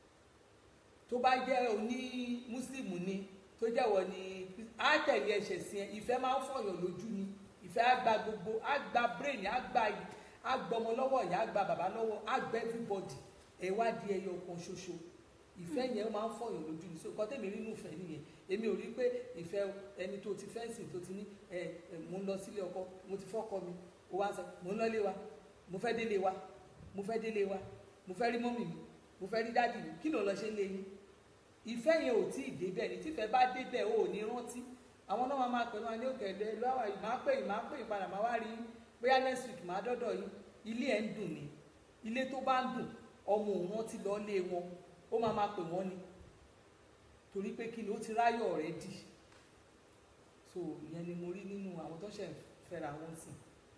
tó bá jẹ́ oní muslim ni tó jẹ́ wọ ni á tẹ̀lé ẹsẹ̀ sí ẹ ìfẹ́ máa ń fọyàn lójú ni ìfẹ́ á gba gbogbo á gba brain á gba á gbọmọ lọ́wọ́ ìyá á gba bàbá lọ́wọ́ á gba everybody ẹ wá di ẹyọ kan ṣoṣo ìfẹ́ yẹn máa ń fọyàn lójú ni so nǹkan tẹ̀mí rí nù fẹ́ nìyẹn èmi ò rí pé ìfẹ́ ẹni tó ti fẹ́ǹsì tó ti ní ẹ ẹ mo ń lọ sílé ọkọ mo ti fọ́kọ mi ó wá sọ mo ń lọ lé wa mo fẹ́ délé wa mo fẹ́ délé wa mo fẹ́ rí mọ́mì mi mo fẹ́ rí dáàdì mi kí ló lọ ṣe ń lé yín ìfẹ́ yẹn ò tí ì débẹ̀ ní tífẹ́ bá débẹ̀ ó ò ní rántí àwọn náà máa pẹ̀lú wa ní òkè ẹ̀dẹ́ lọ́wọ́ yìí máa pè yìí máa pè yìí padà máa wá rí yín bóyá next week máa dọ́dọ̀ yín ilé ẹ̀ ń dùn ni ilé tó bá ń dùn ọmọ òun rántí lọ lé wọn ó máa máa pè wọ́n ni torí pé kí ni ó ti ráyọ̀ rẹ̀ dì so ìyẹn ni mo rí nínú àwọn tó ṣẹ̀ ń fẹ́ra wọn sìn.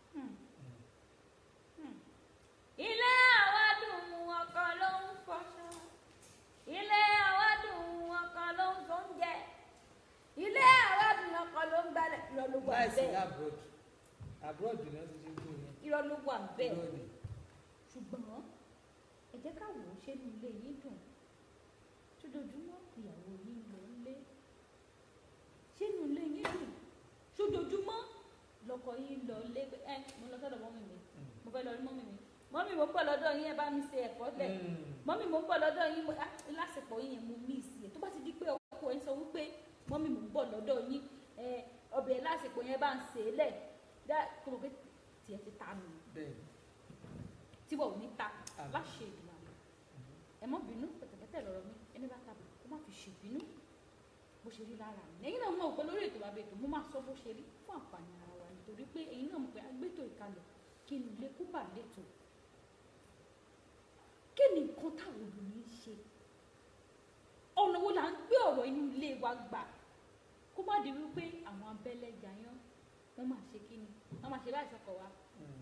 ilé àwádùn ọkọ ló ń fọṣọ ilé àwádùn ọkọ ló ń fóúnjẹ ilé àwádùn ọkọ ló ń gbálẹ̀ irọ́ ló wà láìsí ní bẹ́ẹ̀ abroad abroad ni wọ́n ti ṣe ń dùn yẹn irọ́ ló wà bẹ́ẹ̀ irọ́ ni. ṣùgbọ́n ẹ jẹ́ ká wò ó ṣé ní ilé yín dùn ṣojoojúmọ́ ìyàwó yín lọ lé ṣé ní ilé yín dùn ṣojoojúmọ́ lọkọ yín lọ lé pé ẹ mo lọ sọ́dọ̀ mọ́mì mi mo fẹ́ lọ rí mọ́mì mi mọ́mì mo ń bọ̀ lọ́dọ̀ yín ẹ bá mi ṣe ẹ̀fọ́ lẹ̀ Mm. mọ́mì mo ń bọ̀ lọ́dọ̀ yín mo- ah, lásìkò yín yẹn mo mí ìsì ẹ̀ tó bá ti di pé ọkọ ẹ̀ sọ wípé mọ́mì mo ń bọ̀ lọ́dọ̀ yín ẹ ọbẹ̀ lásìkò yẹn bá ń ṣe é lẹ̀ dá kó mo pé tiẹ̀ ti ta nù bẹ́ẹ̀ tí wọ́n ò ní ta Àmín. láṣẹ ìdùnnà ẹ mọ́ bínú pẹ̀tẹ̀pẹ̀tẹ̀ lọ́rọ̀ mi ẹni bá tàbí kó má fi ṣèbínú bó ṣe rí lára mi lẹ́yìn náà mọ̀ pé lórí ètò bàbá ètò mo máa sọ bó ṣe rí fún àǹfààní ara wa nítorí pé ẹ̀yin náà mọ̀ pé agbétò ìkalẹ̀ kí ni ilé kó bà létò kí ni nǹkan táwọn obìnrin ń ṣe ọ̀nà wo là ń gbé ọ̀rọ̀ inú ilé wa gbà kó má di wípé àwọn abẹ́lẹ̀ jayán wọ́n máa ṣe kí ni wọ́n máa ṣe láì sọkọ̀ wa Mm.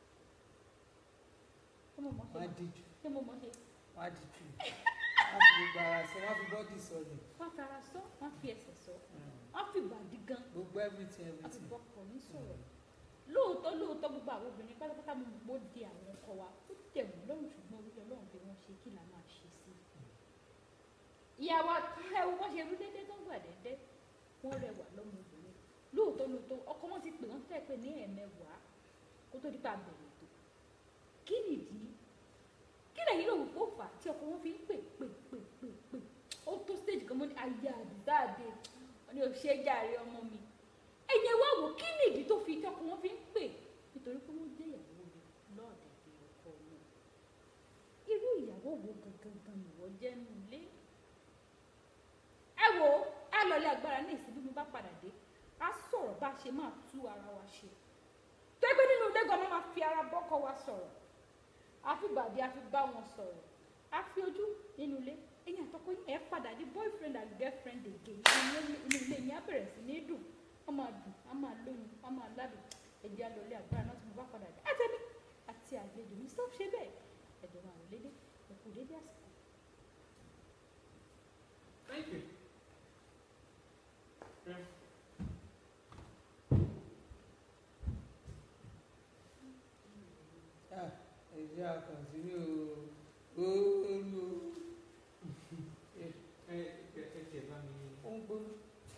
ṣé mo mọ̀ ṣe wọ́n á díjú ṣé mo mọ̀ ṣe wọ́n á díjú wọ́n á fi gbogbo ara sọ wọ́n á fi bọ́dì sọ ni wọ́n fara sọ wọ́n fi ẹsẹ̀ sọ Mm. wọ́n fi ìbàdí gan gbogbo everything wọ́n fi everything. bọ́kọ̀ ní sọ̀rọ̀ lóòótọ́ lóòótọ́ gbogbo àwọn obìnrin pátápátá mo mọ̀ pé ó di àwọn ọkọ wa ó tẹ̀ wọ́n lọ́rùn ṣùgbọ́n orí ọlọ́run bí wọ́n ṣe kí là máa ṣe sí i. ìyàwó ẹ wo wọ́n ṣe rí dédé tó ń gbà dédé wọ́n rẹwà lọ́mọbìnrin lóòótọ́ lóòótọ́ ọkọ wọn ti pè wọ́n fẹ́ pé ní ẹ̀ẹ̀mẹwàá kó tó dípa bẹ̀rẹ̀ tó kí nìdí kí lẹ́yìn lòun kó fà á tí ọkọ wọn fi ń pè pè pè pè pè ó tó stage kan mọ́ ní ayé àdìsáàdé wọn ni ò ṣe é jàre ọmọ mi ẹ̀yẹ wá wò kí nìdí tó fi tí ọkọ wọn fi ń pè nítorí pé wọ́n jẹ́ ìyàwó rẹ̀ lọ́ọ̀dẹ̀dẹ̀ ọkọ wọn irú ìyàwó wo gangan gan ìwọ jẹ́ nù ilé ẹ wo ẹ lọlé agbára ní ìsìn bí mo bá padà dé a sọ̀rọ̀ bá a ṣe máa tú ara wa ṣe tó ẹgbẹ́ nínú ilé gan-an máa fi ara bọ́kọ wa sọ̀rọ̀ a fi bàdí a fi bá wọn sọ̀rọ̀ a fi ojú nínú ilé ẹ̀yin àtọkọ yín ẹ̀ padà di boyfriend and girlfriend again inú ilé- inú ilé yín á bẹ̀rẹ̀ sí ní dùn á máa dùn á máa lóyún á máa ládùn ẹ̀jẹ̀ alọ́lé agbára náà tí mo bá padà dé àtẹ̀mí àti àlejò mi sọ ṣe bẹ́ẹ̀ ẹ̀dọ̀ máa rò lédè ẹ̀kú dédé àsìkò. Thank you. Yeah. Ah, ẹ jẹ́ àkànṣíní o oolu Ẹ ẹ ẹ tiẹ̀ bá mi. ó ń gbóná.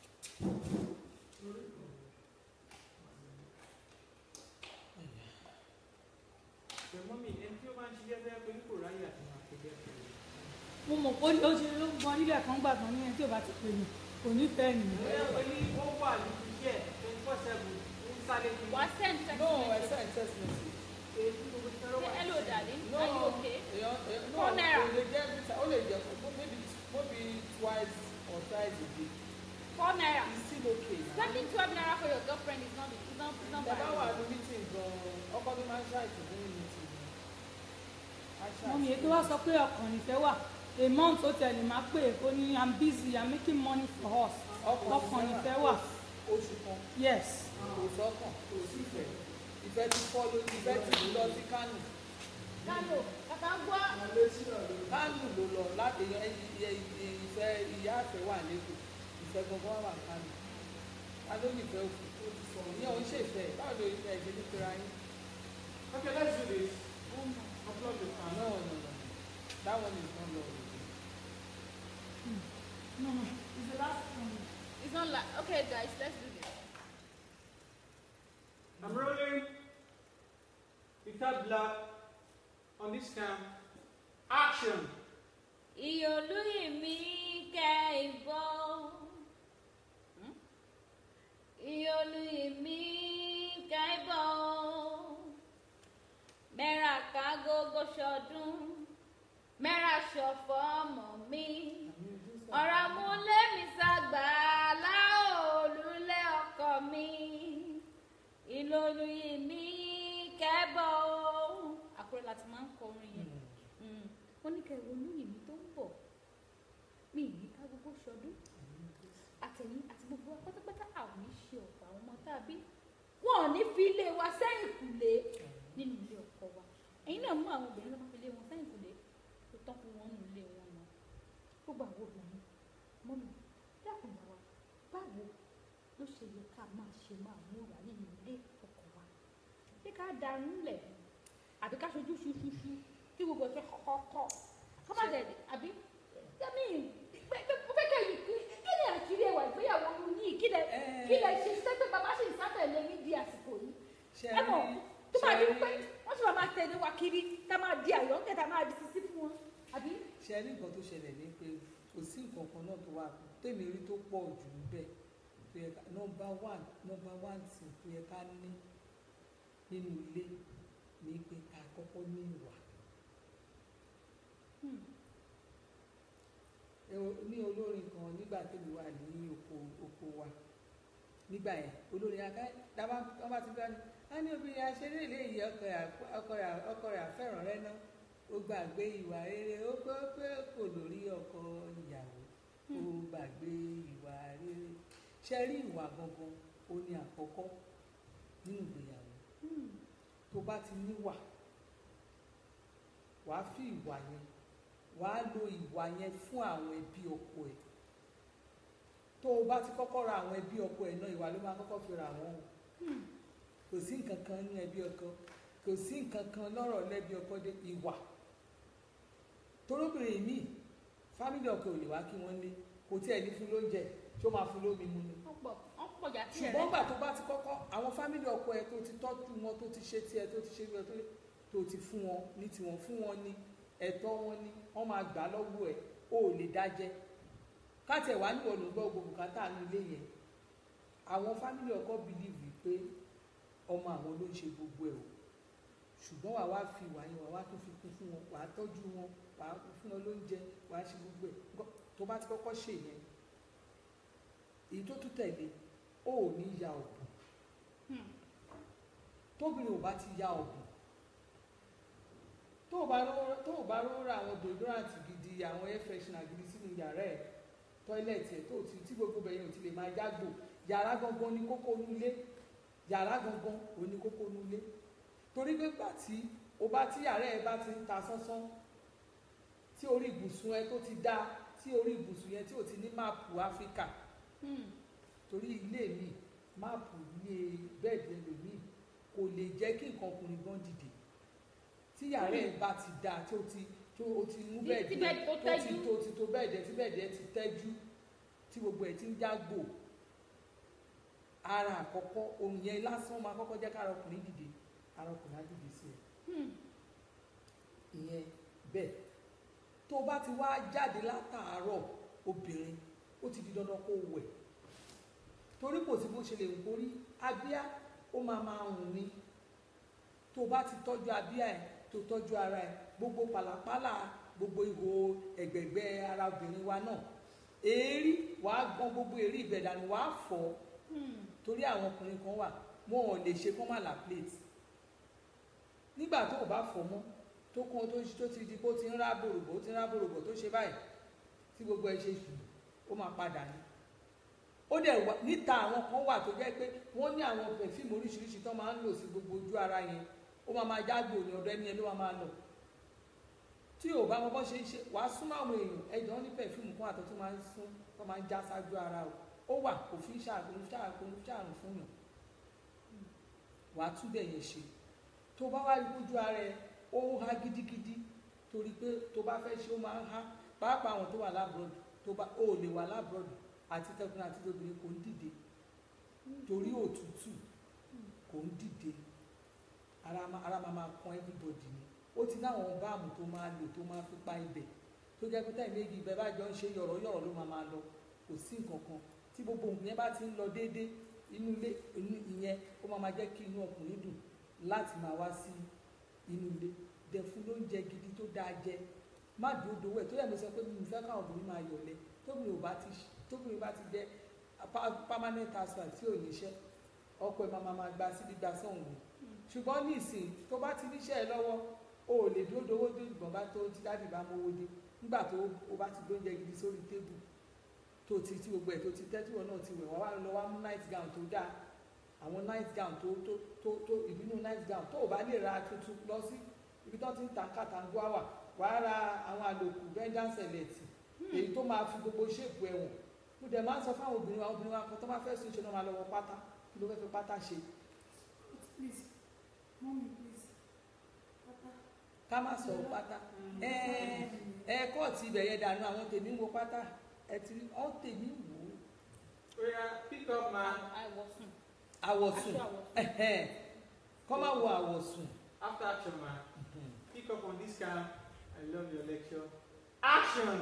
Ṣùgbọ́n mi ẹni tí ó máa ń ṣiṣẹ́ bẹ́ẹ̀ pé kò ráyè àti máa ṣe bẹ́ẹ̀ pẹ̀lú. mo mọ̀ pé ó ṣe ló gan nílẹ̀ kan gbà kan níyẹn tí ò bá ti pè mí kò ní fẹ́ nìyí. Bóyá pé ní ó wà níbi iṣẹ́ twenty four seven ń sáré kiri. wá send text no I message. send text message. Èyí tí gbogbo ti fẹ́ràn wà. hello darling no are you okay. èèyàn èèyàn no Four naira. kò lè jẹ́ every time ó lè jẹ́ fún maybe maybe twice or thrice a day four naira. it's still okay na. spending twelve naira for your girlfriend is not is not is not bàbá wà bad. ní meeting gan-an ọkọ mi máa ń ṣàìsàn ní meeting gan-an. mọ́mí ètò wá sọ pé ọkàn nífẹ̀ wà a month ó tẹ̀lé máa pè é kó ní i'm busy i'm making money for us ọkàn nífẹ̀ wà oṣù kan yes kò sọ́kàn kò sí ìfẹ́ ìfẹ́ ti fọ́ lójú ìfẹ́ ti lọ sí kánò kálò kàkà gbọ́. kánò ló lọ láti yan ìfẹ́ ìyá àfẹ́ wà lẹ́kọ̀ọ́ ìfẹ́ gbọ̀ngàn wà kánò kánò nífẹ̀ẹ́ òkú ìyẹn òun ṣèfẹ́ báwo ló ìfẹ́ ìṣe ní pera yín Okay, let's do this. Upload the fan. no no no that one is not love no no it's the last one. it's not like okay guys let's do this. I'm rolling. Peter Black on this cam. Action. ìyọ̀lúyì mi kẹ́ ìbọ̀ ìyọ̀lúyì mi kẹ́ ìbọ̀ gbogbo wa pátápátá àwọn ní ṣe ọ̀pọ̀ àwọn ọmọ tàbí wọn ò ní fi ilé wa sẹ́yìn kùlé nínú ilé ọkọ wa ẹ̀yin náà mú àwọn obìnrin lọ́mọ fi ilé wọn sẹ́yìn kùlé tó tán fún wọn nínú ilé wọn náà gbogbo àwọn obìnrin mọ́nà dákun bá wa báwo ló ṣe yẹ ká máa ṣe máa múra nínú ilé ọkọ wa ṣé ká darun lẹ̀ àbí ká ṣojú ṣuṣuṣu kí gbogbo ẹ̀ fẹ́ kọ́kọ́ kọ́ má dẹ̀ àbí yẹ́nì mo fẹ́ kẹ́ yìí kí ni àṣírí ẹwà ìgbéyàwó yìí kí lẹ kí lẹ ṣe sẹ́gbẹ́ bàbá sì ń sátẹ̀lé ní di àsìkò yìí ṣe ẹ mọ̀ rí tó máa di ṣe pé rí wọ́n sì máa máa tẹ̀lé wa kiri tá máa di àyọ̀ǹkẹ́ tá máa di sisi fún wọn àbí. ṣe rí nǹkan tó ṣẹlẹ̀ ní pé kò sí nǹkan kan náà tó wà tèmi rí tó pọ̀ jù níbẹ̀ tó yẹ ká nọmba one nọmba one sì tó yẹ ká ní nínú ilé ní pé ká kọ́kọ́ ní ìwà Hmm. ẹ wo- ní olórin kan nígbà tèmi wà ní oko oko wa nígbà yẹn olórin aká dábà wọn bá ti gbá ní a ní obìnrin aṣeré ilé yìí ọkọ rẹ̀ àp- ọkọ rẹ̀ ọkọ rẹ̀ àfẹ́ràn rẹ̀ náà ó gbàgbé ìwà rere ó pé ó pé kò lórí ọkọ ìyàwó ó gbàgbé ìwà rere ṣe rí ìwà gangan ó ní àkọ́kọ́ nínú ìgbéyàwó Hmm. tó bá ti níwà wàá fi ìwà yẹn wàá lo ìwà yẹn fún àwọn ẹbí ọkọ ẹ tó o bá ti kọ́kọ́ ra àwọn ẹbí ọkọ ẹ náà ìwà ló máa kọ́kọ́ fi ra wọn o Hmm. kò sí nǹkan kan ní ẹbí ọkọ kò sí nǹkan kan lọ́rọ̀ lẹ́bí ọkọ dé ìwà torobìnrin míì fámìlì ọkọ ò lè wá kí wọ́n lé kò tí ẹ̀ ní fún lóúnjẹ tí ó máa fún lómi mu ni wọ́n pọ̀ wọ́n pọ̀ jà sí ṣùgbọ́n gbà tó bá ti kọ́kọ́ àwọn fámìlì ọkọ ẹ tó ti tọ́jú wọn tó ti ṣe tiẹ̀ tó ti ṣe tiẹ̀ tó ti tó ti fún wọn ní tiwọn fún wọn ní ẹ̀tọ́ wọn ní wọ́n máa gbà lọ́wọ́ ẹ̀ ó lè dájẹ́ káàtì ẹ̀ wá níwọ̀n ló ń gbọ́ gbogbo bùkátà ní ilé yẹn àwọn fámìlì ọkọ bìlíìfì pé ọmọ àwọn ló ń ṣe gbogbo ẹ̀ o ṣùgbọ́n wàá wá fi ìwà yẹn wàá wá tún fi kún fún wọn wàá tọ́jú wọn wàá fún wọn lóúnjẹ wàá ṣe gbogbo ẹ̀ Gbọ́- tó bá ti kọ́kọ́ ṣe yẹn èyí tó tún tẹ̀lé ó ò ní ya ọ̀bùn Hmm. tóbìnrin ò bá ti ya ọ̀bùn tó o bá ró- tó o bá rọra àwọn deodorant gidi àwọn air freshener gidi sínú yàrá ẹ̀ tọ́ílẹ̀tì ẹ̀ tó o ti tí gbogbo bẹ̀yẹn ò ti lè máa yágbò yàrá gangan ní kókó nulé yàrá gangan ò ní kókó nulé torí pé gbà tí o bá tí yàrá ẹ̀ bá ti ń ta sánsán tí orí ibùsùn ẹ tó ti dá tí orí ibùsùn yẹn tí ò ti ní máàpù áfíríkà Hmm. torí ilé mi máàpù ilé bẹ́ẹ̀dì ẹlòmíì kò lè jẹ́ kí nǹkan ọkùnrin gan dìde tí yàrá ẹ̀ bá ti dáa tí ó ti tí ó ti mú Tí- bẹ́ẹ̀dì tí ẹ̀ bẹ́ẹ̀dì tó tó ti tẹ́jú. tó ti tó bẹ́ẹ̀dì ẹ̀ tí bẹ́ẹ̀dì ẹ̀ ti tẹ́jú tí gbogbo ẹ̀ ti ń jágbò ara àkọ́kọ́ ohun yẹn lásán máa kọ́kọ́ jẹ́ kára ọkùnrin dìde ara ọkùnrin á dìde sí ẹ̀ Hmm. ìyẹn bẹ́ẹ̀ tó o bá ti wá jáde látàárọ̀ obìnrin ó ti di dandan kó o wẹ̀ torí kò sí bó ṣe lè wù kó rí abíá ó máa máa hùn ni tó o bá ti tọ́jú abíá ẹ̀ tó tọ́jú ara ẹ̀ gbogbo pàlàpàlà gbogbo ihò ẹ̀gbẹ̀gbẹ́ ara obìnrin wa náà èérí wàá gbọ́n gbogbo èérí ìbẹ̀dànù wàá fọ̀ Hmm. torí àwọn ọkùnrin kan wà wọn ò lè ṣe kán má là plate nígbà tó o bá fọ̀ mọ́ tó kún tó tó ti di kó ti ń rá bòròbò ó ti ń rá bòròbò tó ṣe báyìí tí gbogbo ẹ ṣe sùn ó máa padà ní ó dẹ̀ wà níta àwọn kan wà tó jẹ́ pé wọ́n ní àwọn pẹ̀fíìmù oríṣiríṣi tó máa ń lò sí gbogbo ojú ara yẹn ó máa máa jágbó ní ọ̀dọ̀ ẹni yẹn ló máa máa lọ tí ò bá mọ bọ́ ṣe ń ṣe wàá súnmọ́ àwọn èèyàn ẹ̀jọ̀ ní pẹ̀fíìmù kan àtọ́ tó máa ń sún tó máa ń já sájú ara o ó wà kò fi ń ṣàkóso ṣàkóso ṣàrùn fún yàn wàá túbẹ̀ yẹn ṣe tó bá wá rí kójú ara ẹ ó ń há gidigidi torí pé tó bá fẹ́ ṣe ó máa ń há pàápàá àwọn tó wà lábúrọ̀dù tó bá ó lè wà lábúrọ̀dù àti tẹkùnrin àti tóbìnrin kò ń dìde torí òtútù kò ń dìde ara máa ara máa máa kan everybody ni ó ti láwọn báàmù tó máa lò tó máa fi pa ibẹ̀ tó jẹ́ pé táì méjì ibẹ̀ bá jọ ń ṣe yọ̀rọ̀yọ̀rọ̀ ló máa máa lọ kò sí nǹkan kan tí gbogbo nǹkan yẹn bá ti ń lọ déédéé inú ilé inú ìyẹn ó máa máa jẹ́ kí inú ọkùnrin dùn láti máa wá sí inú ilé dẹ̀ fún lóúnjẹ gidi tó dáa jẹ má dúró dowó ẹ̀ tó yẹ mi sọ pé mi ò fẹ́ káwọn obìnrin máa yọ̀lẹ tóbìnrin ò bá ti tóbìnrin bá ti jẹ́ pa- permanent housewife tí ò níṣẹ́ ọkọ ẹ̀ máa máa máa gba síbi gba sọ̀hún ni ṣùgbọ́n ní ìsìn tó bá ti níṣẹ́ ẹ lọ́wọ́ o ò lè dúró dowó dé ìgbọ̀n bá tó tí dáàbì bá mówó dé nígbà tó o bá ti gbóúnjẹ gidi sórí tébù tó ti tí gbogbo ẹ̀ tó ti tẹ́ tí wọn náà ti wẹ̀ wá wá lọ wá mú night gown tó dáa àwọn night gown tó tó tó tó ìbínú night gown tó o bá lè ra tuntun lọ sí ibi tó ti ń ta kàtàngó àwà wàá ra àwọn àlòkù vengeance select èyí tó máa fi gbogbo ṣéèpù ẹ̀wọ̀n mo dẹ̀ máa ń sọ fáwọn obìnrin wa obìnrin wa kan tó bá fẹ́ sùn ṣe náà máa lọ wọ pátá kí ló fẹ́ fi pátá ṣe Please, mommy, please. Papa. ká má sọ pátá ẹ ẹ kọ́ọ̀tì ibẹ̀ yẹn dànù àwọn tèmi ń wo pátá ẹ ti rí ọ́ tèmi wò ó Oh yeah, pick up man. àìwọ̀sùn àwọ̀sùn aṣọ àwọ̀sùn. ẹ̀hẹ́n. kọ́ má wo àwọ̀sùn After action man. Pick up on this cam. I love your lecture. Action!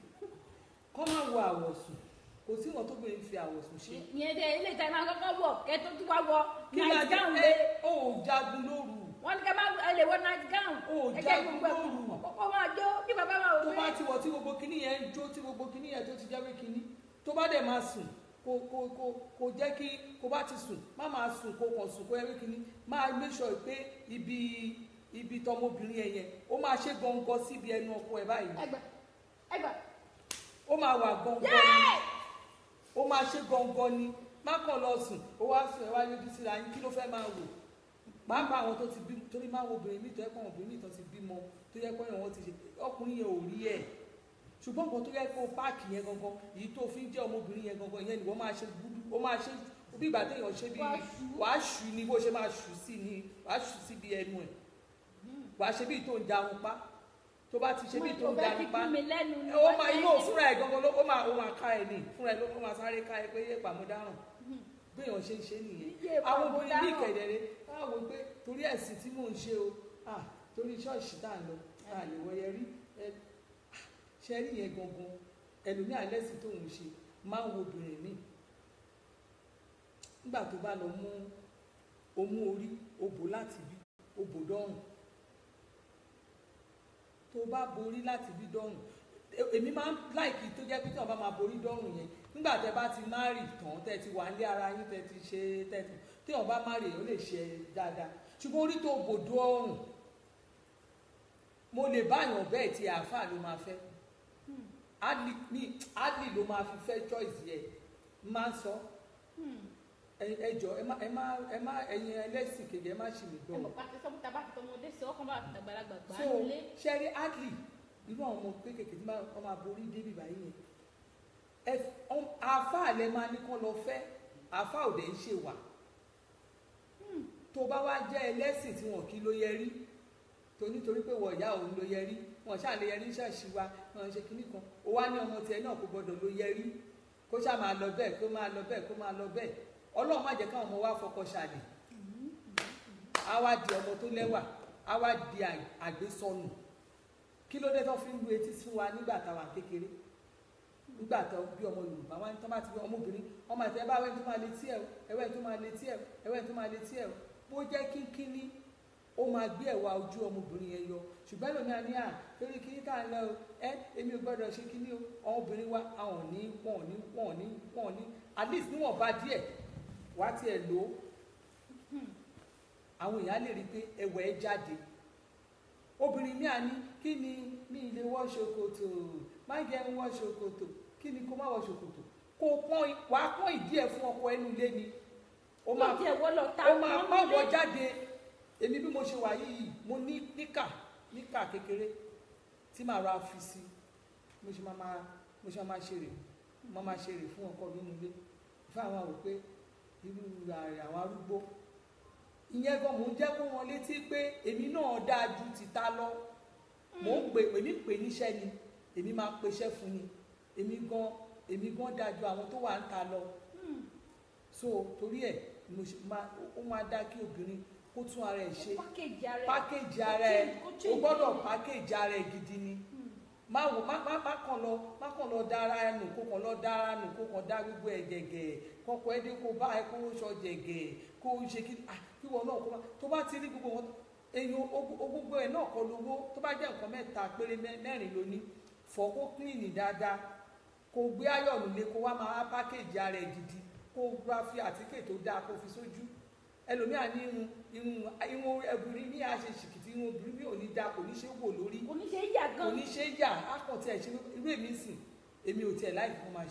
kọ́ má wo àwọ̀sùn kò sí wọn tó bẹ̀rẹ̀ fi àwọ̀sùn ṣe. ìyẹn dẹ ilé ìta máa kọ́kọ́ wọ̀ kẹ́ tó tún wá wọ kí ni night ajá gown ẹ lé ó jagun lóru wọ́n ní ká má ẹ lè wọ night gown Ó ẹ jẹ́ jagun gbogbo ẹ̀ lóru. kọ́kọ́ máa jó bí bàbá máa wò tó bá pé ti wọ̀ tí gbogbo kinní yẹn ń jó tí gbogbo kinní yẹn tó ti jáwé kinní tó bá dẹ̀ máa sùn kò kò kò kò jẹ́ kí kò bá ti sùn má máa sùn kò kàn sùn kó ẹwé kinní máa make sure pé ibi ibi tọmọbìnrin yẹn yẹn ó máa ṣe gọngọ síbi ẹnu ọkọ ẹ báyìí ẹgbà ẹgbà ó máa wà gọngọ ni ó máa ṣe gọngọ ni má kàn lọ sùn ó wá sùn ẹ wá yọjú síra yín kí ló fẹ́ máa wò pàápàá àwọn tó ti bí torí máa wo obìnrin mi tó yẹ kó àwọn obìnrin mi tó ti bímọ tó yẹ kó yẹn wọn ti ṣe ọkùnrin yẹn ò rí ẹ ṣùgbọ́n nǹkan tó yẹ kó páàkì yẹn gangan èyí tó fi ń jẹ́ ọmọbìnrin yẹn gangan yẹn ni wọ́n máa ṣe gbúdú ó máa ṣe bí ìgbà téèyàn ṣe bí Wàá ṣú. wàá ṣù ni bó ṣe máa ṣù sí ni wàá ṣù sí bí ẹnu ẹ̀ wàá ṣe bí tó ń jarun pa tó bá ti ṣe bí tó mo ń fẹ́ fi jarun pa kún mi lẹ́nu ni ó wọ́n máa fẹ́ inú ṣe- fúnra ẹ̀ gangan ló ó máa ó máa ká ẹ ní fúnra ẹ̀ ló ó máa sáré ká ẹ pé yé pàmòdáràn béèyàn ṣe ń ṣe nìyẹn Yé àwọn obìnrin ní pàmòdáràn. ìkẹ̀dẹ̀rẹ̀ báwo pé torí ẹ̀sìn tí mò ń ṣe o ah torí ṣọ́ọ̀ṣì tá à ń lọ tá à lè wọ̀nyẹ rí ẹ ṣe rí yẹn gangan ẹlòmíà lẹ́sìn tó ń ṣe máa ń wo obìnrin míì nígbà tó bá lọ mú omú orí obò láti bí obò dọ́rùn tó bá borí láti bí dọ́rùn e- èmi máa ń láìkí tó jẹ́ pé tí wọ́n bá máa borí dọ́rùn yẹn nígbà tẹ́ bá ti márì tán tẹ́ ti wà ní ara yín tẹ́ ti ṣe tẹ́ ti tí wọ́n bá márì èèyàn lè ṣe dáadáa ṣùgbọ́n orí tó bò dọ́rùn mo lè báyàn bẹ́ẹ̀ tí àáfàá ló máa fẹ́ adli ní adli ló máa fi fẹ́ choice yẹ máa ń sọ ẹ- ẹ jọ ẹ má ẹ má ẹ má ẹ̀yin ẹlẹ́sìn kejì ẹ má ṣì mí ẹ gbọ́ mọ̀ pàṣẹ sọ́kùtà bá ti tọmọdé sí ọkàn bá ti tàgbàlagbà gbà á so nílé ṣẹ́rí adli irú àwọn ọmọ kéékèèké tí máa ọmọ aborí débi báyìí yẹn ẹ ọm- àáfàá lẹ máa ní kán lọ fẹ́ àáfàá ò dẹ̀ ń ṣe wà tó bá wá jẹ́ ẹlẹ́sìn tí wọn kì í ló yẹ rí tó nítorí pé wọ ìyá òun ló yẹ rí wọn ṣáà lè yẹ rí ṣáàṣì wa wọn ṣe kinní kan ó wá ní ọmọ tiẹ̀ náà kò gbọdọ̀ ló yẹ rí kó ṣáà máa lọ bẹ́ẹ̀ kó máa lọ bẹ́ẹ̀ kó máa lọ bẹ́ẹ̀ ọlọ́run má jẹ́ káwọn ọmọ wa fọkọ ṣàlè á wá di ọmọ tó lẹ́wà á wá di à- àgbésọnù kí ló dé tó fi ń lu etí fún wa nígbà táwa kékeré nígbà tó bí ọmọ yorùbá wá ní tó bá ti bí ọmọbìnrin ọmọ àti ẹbá ẹwẹ́ tó máa létí ẹ̀ ẹwẹ́ tó máa létí ẹ̀ ẹwẹ́ tó máa létí ẹ̀ bó jẹ́ kínkínní ó máa gbé ẹ̀wà ojú ọmọbìnrin yẹn yọ ṣùgbọ́n lómi àní à torí kíní tá à ń lọ o ẹ èmi ò gbọ́dọ̀ ṣe kíní o ọmọbìnrin wa àwọn ò ní wọn ò ní wọn ò ní wọn ò ní at least níwọ̀n bá díẹ̀ wá tiẹ̀ lò ó àwọn èèyàn á lè rí i pé ẹwà ẹ jáde obìnrin mi à ní kí ni mi ilé wọ ṣòkòtò má jẹ́ ń wọ ṣòkòtò kí ni kó má wọ ṣòkòtò kó pọ́n wàá pọ́n ìdí ẹ̀ fún ọkọ ẹnu ilé ni ó máa ó tiẹ̀ wọ́ lọ ta ó máa wọ́n má nílé. wọ jáde èmi bí mo ṣe wà yìí mo ní níkà níkà kékeré tí màá ra fi sí mo ṣe máa máa mo ṣe máa máa ṣeré mo máa ṣeré fún ọkọ mi nílé fún àwọn àwò pé irú ààrẹ àwọn arúgbó ìyẹn gan mò ń jẹ́ kó wọn létí pé èmi náà dáa ju tìta lọ mò ń pè èmi pè níṣẹ́ ni èmi máa peṣẹ́ fún ni èmi gan èmi gan dáa ju àwọn tó wà ń ta lọ so torí ẹ̀ ni mo ṣe máa ó máa dá kí obìnrin kó tún ara ẹ̀ ṣe pákéjì ara ẹ̀ pákéjì ara ẹ̀ Kó o change gbọ́dọ̀ ẹ̀. pákéjì ara ẹ̀ gidi ni má wò má má má kàn lọ má kàn lọ dára ẹ nù kó kàn lọ dára nù kó kàn dá gbogbo ẹ gẹ̀gẹ̀ kọkọ ẹ dé kó bá ẹ kó sọ jẹ̀gẹ̀ kó ṣe kí ah kí wọn náà kó bá tó bá ti rí gbogbo wọn èyàn o- o- gbogbo ẹ náà kọ lówó tó bá jẹ́ nǹkan mẹ́ta péré mẹ́- mẹ́rin ló ní fọ̀ kó kílìnì dáadáa kó gbé ayọ̀nù lé kó wá máa pákéjì ara ẹ gidi kó gbá fi àtíkè tó dáa kó fi sójú ẹlòmíà ní irun irun irun ẹbùrin ní àṣẹ ṣìkìtì irun obìnrin mi ò ní dáa kò ní ṣe wò lórí oníṣẹ́ yà kò gan ní ṣe yà á kàn tiẹ̀ ṣe irú èmi sìn èmi ò tiẹ̀ láì fún máa ṣe o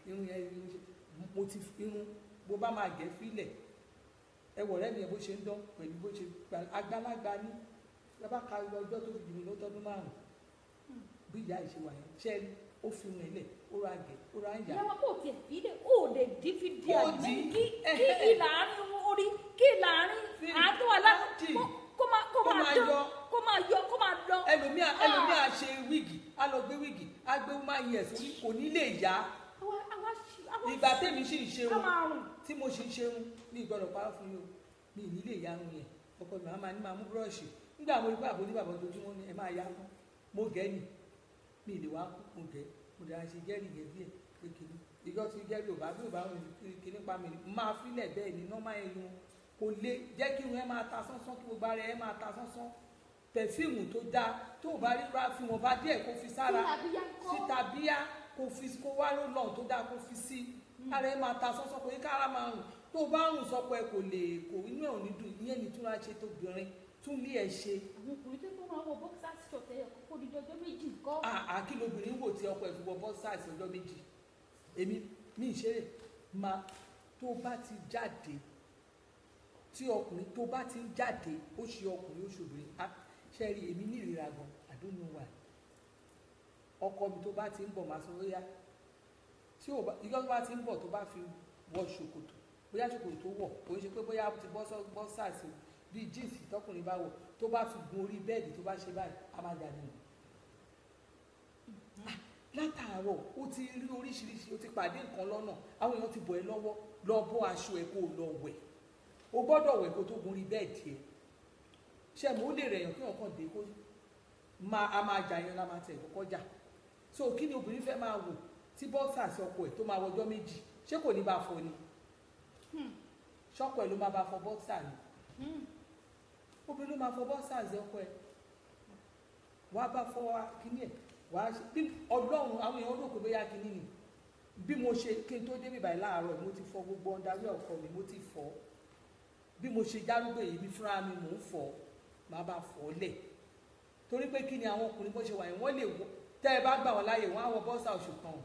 irun yẹn irun ṣe mo ti irun bó bá máa gẹ̀ fílẹ̀ ẹ wọ̀ rẹ́ mi yẹn bó ṣe ń dán pẹ̀lú bó ṣe gbà agbálagbá ní lábá ka ọjọ́ tó fi jù mí lọ́tọ́dún márùn-ún bí ìyá ìṣe wà yẹn ṣẹ́ rí ó fi rìn lẹ̀ ó ra gẹ̀ ó ra ń yà ìyá wa kò tiẹ̀ fi dé ó lè dí fi di Kò àgbẹ̀ dí. kí kí ìlàárín orí kí ìlàárín Fi àádọ́ àlá dì. kó- kó máa kó Kó máa máa dán yọ. kó máa yọ kó máa lọ. ẹlòmíà Ah. ẹlòmíà ṣe wíìgì á lọ gbé wíìgì á gbé máa yẹ sórí kò ní lè yá àwa àwa ṣì- àwa ìgbà ṣì- tèmi sì ń ká ṣerun máa rùn. tí mo ṣe ń ṣerun ní ìgbọ́dọ̀ parọ́ fún yín o mi ì ní lè yarun yẹn ọkọ mi máa ní máa mú búrọ́ọ̀ṣì nígbà mo rí pé àbójú bàbá ojoojúmọ́ ni ẹ máa yá fún mo gẹ́ ni mi ì lè wá kú mo gẹ́ mo dára ṣe jẹ́rìí yẹn díẹ̀ pé kìíní ìjọ tí jẹ́rìí ò bá bí ò bá rìn kìíní pa mi máa fílẹ̀ bẹ́ẹ̀ ni nọ́mà irun kò lé jẹ́ kí irun ẹ máa ta sánsán kí gbogbo ara ẹ máa ta sánsán pẹ̀fíìmù tó dáa tó o bá rí ra fi wọn bá díẹ̀ kó fi sára Kí làbíyá kọ́? síta bíyá kó fi kó wá ló lọ́n tó dáa kó fi sí ara ẹ máa ta sánsán kò ní kára máa rùn tó o bá rùn sọpọ̀ ẹ kò lè kò inú ẹ ò ní dùn ìyẹn ní túnra ṣe tóbìnrin tún lé ẹ ṣe àwọn ọkùnrin tó kọ́ máa wọ boxer short ẹ̀yọ̀ kókó di ọjọ́ méjì kọ́. àkí lobìnrin wò tí ọkọ ẹ fi wọ bọ́sáàsì ọjọ́ méjì èmi mi ì ṣeré máa tó bá ti jáde tí ọkùnrin tó bá ti ń jáde ó ṣe ọkùnrin ó ṣe obìnrin á ṣe rí èmi ní ìrira gan I don't know why ọkọ mi tó bá ti ń bọ̀ máa sọ bóyá tí ò bá ìjọ tó bá ti ń bọ̀ tó bá fi wọ ṣòkòtò bóyá ṣòkòtò tó wọ̀ kò ń ṣe pé bóyá ó ti bọ́ sọ bọ́ sàṣì bíi jíǹsì tọkùnrin bá wọ̀ tó bá fi gun orí bẹ́ẹ̀dì tó bá ṣe báyìí á máa jà nínú látàárọ̀ ó ti rí oríṣiríṣi ó ti pàdé nǹkan lọ́nà àwọn èèyàn ti bọ̀ ẹ́ lọ́wọ́ lọ bọ́ aṣọ ẹ̀ kó o lọ wẹ̀ o gbọ́dọ̀ wẹ̀ kó tó gun orí bẹ́ẹ̀dì ẹ̀ ṣe mo lè rẹ̀ yàn kí wọ́n kàn dé kó máa a máa jà yẹn la máa tẹ̀ kọ́kọ́ jà so kí ni obìnrin fẹ́ máa wò tí bọ́ọ̀sà sí ọkọ ẹ̀ tó máa wọjọ́ méjì ṣé kò ní bá fọ ni ṣọ́kọ ẹ̀ ló máa bá fọ bọ́ọ̀sà ni obìnrin ló máa fọ bọ́ọ̀sà sí ọkọ ẹ̀ wàá bá fọ kíní ẹ̀ wàá ṣe bí ọlọ́run àwọn èèyàn rò pé bóyá kíní ni bí mo ṣe kí n tó débi báyìí láàárọ̀ mo ti fọ gbogbo ọ̀ndàwí ọkọ mi mo ti fọ bí mo ṣe járúgbó èyí mi fúnra mi mò ń fọ màá bá fọ lẹ̀ torí pé kí ni àwọn ọkùnrin bó ṣe wà yẹn wọ́n lè wọ tẹ́ ẹ bá gbà wọ́n láàyè wọ́n á wọ bọ́ọ̀sà oṣù kan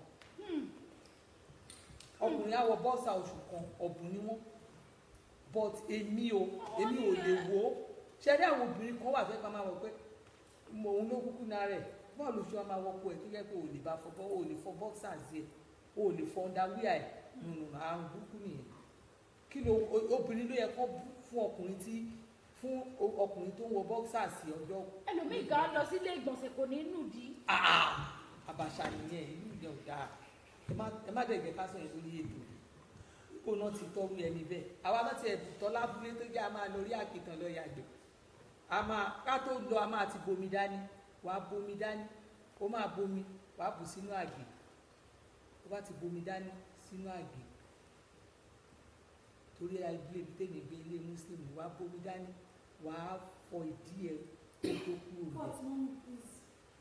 ọkùnrin á wọ bọ́ọ̀sà oṣù kan ọ̀bùn ni wọ́n but èmi o èmi ò lè wò ó ṣe rí àwọn obìnrin kan wà fẹ́ ká máa wọ pé mo òun ló kúkú náà rẹ̀ bọ́ọ̀lù ṣe máa wọ pọ̀ ẹ̀ tó yẹ pé o lè bá fọ bọ́ọ̀ o lè fọ bọ́ọ̀sà sí ẹ̀ o lè fọ ọ̀ndàwíà ẹ̀ nùnù àrùn burúkú nìyẹn kí ló obìnrin ló yẹ kó fún ọkùnrin tí fún ọkùnrin tó ń wọ bọ́ọ̀sà sí ọjọ́ ẹlòmíì gan lọ sílé ìgbọ̀nsẹ̀ kò ní nù dí. àbàṣà nìyẹn ìlú ìyẹn ò dáa ẹ má ẹ má dẹ̀gẹ̀ ká sọ̀rọ̀ lórí ètò kó náà ti tọ́rú ẹni bẹ́ẹ̀ àwa náà ti ẹ̀bùn tọ́ lábúlé tó jẹ́ a máa lórí àkìtàn lọ yàgbẹ́ a máa ká tó lọ a máa ti bomi dání wà á bomi dání ó máa bomi wà á bù sínú àgè ó bá ti bomi dání sínú àgè torí ilé ibi tèmi gbé ilé muslim wà á bomi dání wà á fọ ìdí ẹ kó tó kúrò lọ. But mom, please.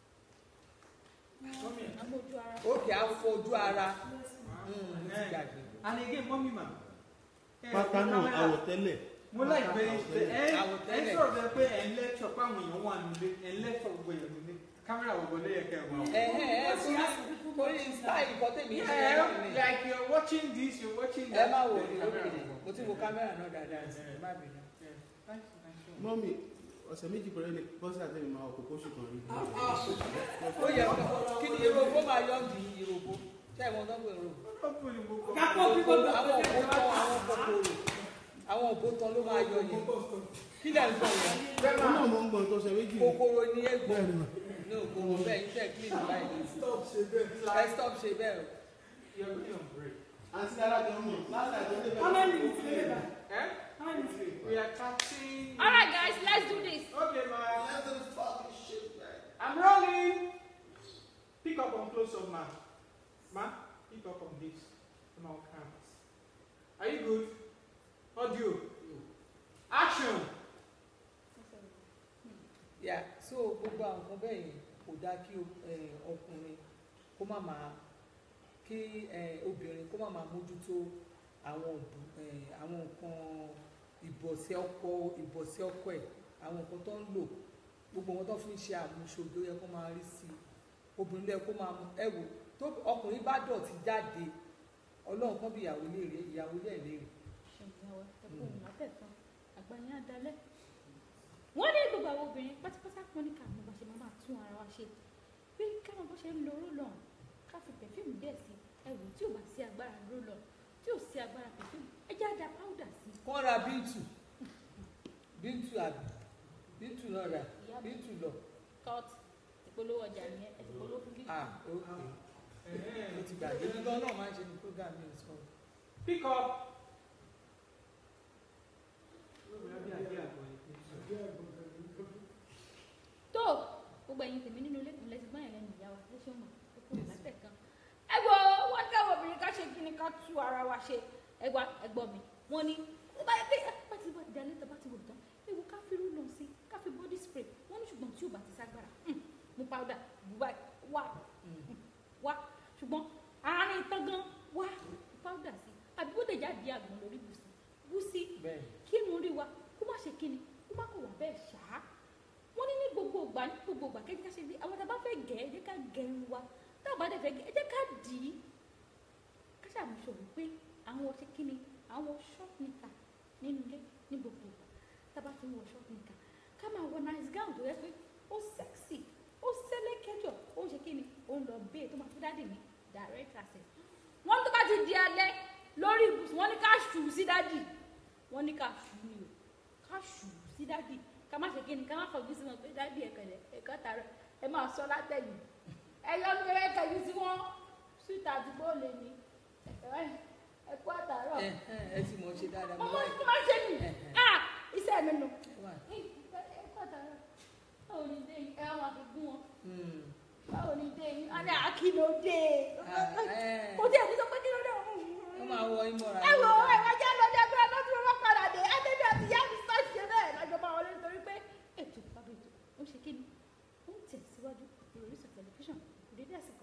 Come here. amójú ara. ókè á fojú ara Yes, ma'am. Mm, mo ti gbàgbé. And again, mommy ma. Eh, pátá náà camera- àwọ̀tẹ́lẹ̀ mo like bẹ́ẹ̀ ṣe ẹ ẹ Àwọ̀tẹ́lẹ̀. sọ̀rọ̀ bẹ́ẹ̀ pé ẹ̀ ń lẹ́tọ̀ pé àwọn èèyàn wà nílé ẹ̀ ń lẹ́tọ̀ gbogbo èèyàn nílé kámẹ́rà gbogbo ló yẹ kẹ́ ẹ̀ wọ́n. ẹ̀hẹ́n ẹ̀ torí torí style nǹkan tèmi ṣe ẹ̀ Yeah, náà ni. like you're watching this, you're watching ẹ that. má wò the ní camera òkèlè will go. mo ti wo kámẹ́rà náà dáadáa sí ẹ má bínú. Yeah. Thank you, thank you. mọ́mì ọ̀sẹ̀ méjì pẹ̀lú ẹni bọ́sẹ̀ àtẹ̀mí máa ọkọ̀ kóṣù kan rí. ó yẹ kó kí ni ìròbó máa yọ di ìròbó ṣé ẹ̀ mọ tó ń pè ìròbó. Ọ̀pọ̀ ni gbogbo. Kápọ̀ bí gbogbo àwọn òbótán àwọn kòkòrò àwọn òbótán ló máa yọ yẹn kí lẹ̀ ń sọ yẹn ó náà mọ̀ ń gbọ́n tó ṣe méjì ni. kòkòrò ni egbò bẹ́ẹ̀ ni mà. ní òkòrò bẹ́ẹ̀ yín tẹ̀ clean báyìí stop ṣe bẹ́ẹ̀. ẹ stop ṣe bẹ́ẹ̀ o. You're going on break. àti dára jọ mọ̀ láti àjọ débẹ̀. How many minutes later? Eh? How many minutes later? We are cutting. all right guys let's do this. Okay, man. Let them fucking shit, man. I'm rolling. Pick up on close up, man. Man, pick up on this. Come on, count. Are you good? Audio. Action. yà so gbogbo àwọn nǹkan bẹ́ẹ̀ yẹn kò dáa kí o- eh, ọkùnrin kó má máa kí eh, obìnrin kó má máa mójútó àwọn òbú- eh, àwọn nǹkan ìbọ̀sẹ̀ ọkọ ìbọ̀sẹ̀ ọkọ ẹ̀ àwọn nǹkan tó ń lò gbogbo wọn tó fi ń ṣe àmúṣodo yẹ kó máa rí sí i obìnrin lẹ kó máa mú ẹ wò tó ọkùnrin bá dọ̀tí jáde ọlọ́run kan bí ìyàwó léèrè ìyàwó lẹ́ẹ̀ léèrè ṣèǹyàwó ẹ̀kọ́ òun látẹ̀tàn àgbáyé àdálẹ́. wọ́n ní gbogbo àwọn obìnrin pátápátá wọn ní káwọn bá ṣe máa máa tún ara wa ṣe pé káwọn bó ṣe ń lo rólọ̀n ká fi pẹ̀fíìmù díẹ̀ sí ẹ̀wù tí ò bá sí agbára rólọ̀n tí ò sí agbára pẹ̀fíìmù ẹ jẹ́ àdá páúdà sí i. kán ra bíntù bíntù àbí bíntù náà rà Ìyá mi. bíntù lọ kọ́ọ̀tù ìpolówó ọjà nìyẹn ẹ̀ ìpolówó fún bíi. ah ó ó ti gbàgbé nígbà náà máa ń ṣe ní program mi sọ Pick up. Lóògùn lábẹ́ àgbẹ̀ àgbọ̀ yìí. tó gbogbo ẹ̀yin tèmi nínú ilé kan lẹ́sìn gbọ́nyàn lẹ́nu ìyá wa lẹ́sìn ọmọ tó kúrò látẹ̀ kan. ẹ wo wọn ní káwọn obìnrin ká ṣe kí ni ká tú ara wa ṣe ẹgbà ẹgbọ́ mi wọn ní bá yẹ pé bá ti bá dalẹ́ tó bá ti wò tán ewu ká fi rú lọ sí ká fi body spray wọn ní ṣùgbọ́n tí ò bá ti ságbára hmm, mú powder bù báyìí wá hmm, wá ṣùgbọ́n àárín tán gan wá powder sí àbí bó dèjà di àgbọn lórí bù sí bù sí bẹ́ẹ̀ kí irun rí wa kó má ṣe kíni kó má kọ̀ wá bẹ́ẹ̀ ṣáá wọ́n ní ní gbogbo ìgbà ní gbogbo ìgbà kẹ́kẹ́ ká ṣe bí àwọn tá a bá fẹ́ gẹ̀ ẹ́ jẹ́ ká gẹ̀ irun wa tá a bá dẹ̀ fẹ́ gẹ̀ ẹ́ jẹ́ ká dì í ká ṣàmùsọ̀ wípé àwọn ṣe kíni àwọn short nika nínú ilé ní gbogbo ìgbà tá a bá ti ń wọ short nika ká máa wọ nice gown tó yẹ pé ó sexy ó sẹ́lẹ̀kẹ́jọ ó ń ṣe kíni ó ń lọ bẹ́ẹ̀ tó máa fi dáàdì ní direct access wọ́n tó bá ti di alẹ́ lórí ibùsùn wọ́n ní ká ṣù sí dáàdì wọ́n ní ká ṣù ní o ká ṣù sí dáàdì ká má ṣe kíni ká má kọjú sí wọn pé dáàdì ẹ̀kẹ̀lẹ̀ ẹ̀kọ́ tààrọ̀ ẹ máa sọ látẹ̀yìn ẹ yọ ní ẹ kẹjú sí wọn síta àdúgbò lè ní ẹ̀kọ́ àtàrọ̀ ẹ ẹ ẹ ti mọ̀ ṣe dáadáa mo ọmọ láì tó máa ṣe nì ah iṣẹ́ mi nù wà ẹ̀kọ́ àtàrọ̀ báwo ni dé yìí ẹ wá máa fi gún wọn hmm, báwo ni dé yìí á ní àkìlódé ah, ẹ kò tí ẹ̀ ní sọ pé kí ló dé ó máa wọ ìmọ̀ra ẹ wo ẹ̀rọ jẹ́ lọ́dẹ bí ọdún tí wọ́n padà dé ẹ́dẹ́bí àti ìyá mi sọ ṣe bẹ́ẹ̀ lọ́jọ́bá wọlé nítorí pé ètò bàbá ètò ó ń ṣe kí ni ó ń tẹ̀síwájú Orísun tẹlifíṣàn kò dédé àsìkò.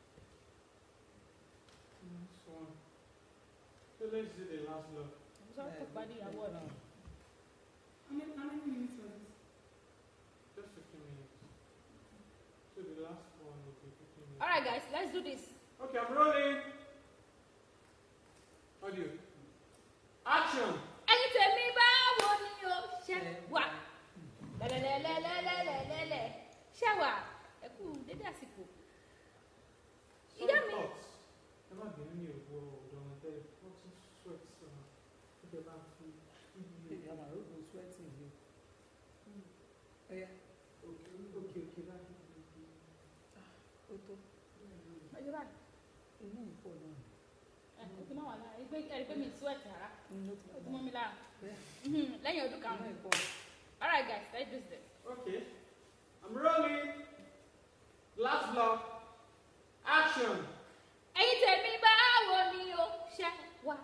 Next one. So let's do the last block. àbúrò tó parí ìyàwó ọ̀dọ́. How many, how many minutes was this? Just 15 minutes. So the last one will be 15 minutes. alright guys let's do this. Okay, I'm rolling. Audio. Action. ẹ̀yin tèmi báwo ni o ṣe wà lẹ́lẹ́lẹ́lẹ́lẹ́lẹ́lẹ́lẹ́ ṣe wà ẹ kú dédé àsìkò. Some Ìyá mi. thoughts. Ẹ má bínú ní òwò ọ̀dọ́ wọn tẹ́lẹ̀. Wọ́n tún sweat sọ̀rọ̀. Ó jẹ́ bá ń fi ibi ìyá màá rògbò sweating yìí ọ̀ya òkè òkè òkè báyìí. ó tó ọjọ́ báyìí inú ìpọ̀ náà ẹ o ti máa wà lára ẹgbẹ́ ẹ̀rí pé mi sweat rárá inú ó ti o ti mọ̀ mọ́ mi lára bẹ́ẹ̀ Mhm, lẹ́yìn ọdún inú karùn-ún. ìpọ̀ alright guys let's do this. Okay. I'm rolling. Last block. Action. ẹ̀yin tèmi báwo ni o ṣe wà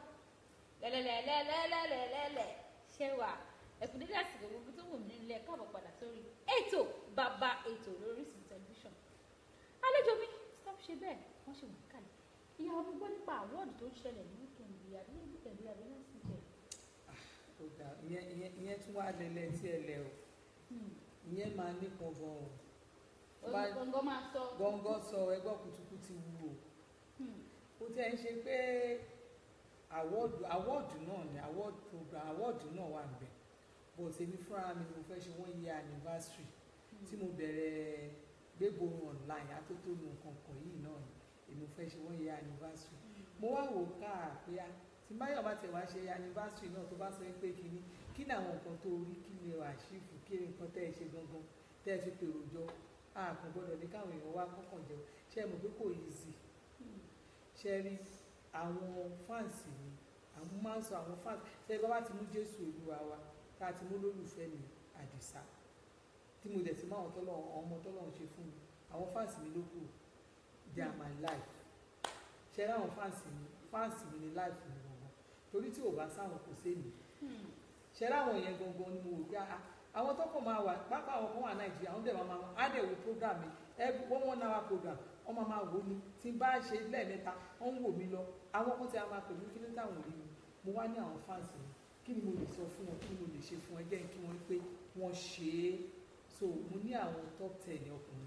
lẹ́lẹ́lẹ́lẹ́lẹ́lẹ́lẹ́lẹ́ ṣe wà ẹ̀kú dédé àsìkò gbogbo tó wù mí nílé ẹ̀ káàbọ̀ padà sórí ètò bàbá ètò lórí Orísun tẹlifíṣàn àlejò mi stop ṣe bẹ́ẹ̀ wọ́n ṣe wọ́n kálẹ̀ ìyá ọmọ gbọ́ nípa àwọ́ọ̀dù tó ń ṣẹlẹ̀ ní wíkẹ̀ndì àbí ní wíkẹ̀ndì àbí ní síjẹ̀ ó dà ìyẹn ìyẹn ìyẹn tún wá lẹ́lẹ́ tí ẹ lẹ o ìyẹn máa nípọn gan o Bá- gbọ̀ngàn máa sọ gọ́ngọ́ sọ ẹgbọ́ kutukutu wù o Hmm. ó tẹ́ ń ṣe pé àwọ́ọ̀dù àwọ́ọ̀dù náà ni àwọ́ọ̀dù program àwọ́ọ̀dù náà wà ń bẹ̀ but èmi fúnra mi ni mo fẹ́ ṣe one year anniversary tí mo bẹ̀rẹ̀ gbégbóhùn online atótónu kankan yìí náà ni èmi fẹ́ ṣe one year anniversary mo wá wò káà pé a tí báyọ̀ bá tẹ̀ wá ṣe anniversary náà tó bá sọ pé kíní kí ni àwọn nǹkan tó rí kí ni àṣìfù kí ni nǹkan tẹ́ ẹ ṣe gangan tẹ́ ẹ fi pèrò jọ a kò gbọ́dọ̀ ní káwọn èèyàn wá kọ́kàn jẹun ṣé ẹ mọ̀ pé kò easy ṣe rí àwọn fáǹsì mi àwọn máa ń sọ àwọn fáǹsì ṣe bá bá ti mú jésù olúwa wa tá a ti mú lólùfẹ́ mi àdìsá tí mo dẹ̀ ti mú àwọn tọ́lọ̀ ọmọ tọ́lọ̀ ń ṣe fún mi àwọn fáǹsì mi ló kù they are my life ṣe rí àwọn fáǹsì mi fáǹsì mi ni life mi gbọ̀ngàn torí tí ò bá sáwọn kò séèmì ṣe rí àwọn yẹn gangan ni mo wò pé ah àwọn tó kàn máa wà pápá àwọn kan wà nàìjíríà àwọn dẹ̀ máa máa á dẹ̀ wo program mi every one one hour program wọ́n máa máa wò ó ni tí n bá ṣe lẹ́ẹ̀mẹ́ta wọ́n ń wò mí lọ àwọn kan tí a máa pè mí kí ló táwọn ò rí mi mo wá ní àwọn fáǹsì mi kí ni mo lè sọ fún wọn kí ni mo lè ṣe fún ẹ jẹ́ kí wọ́n pé wọ́n ṣe é so mo ní àwọn top ten ọkùnrin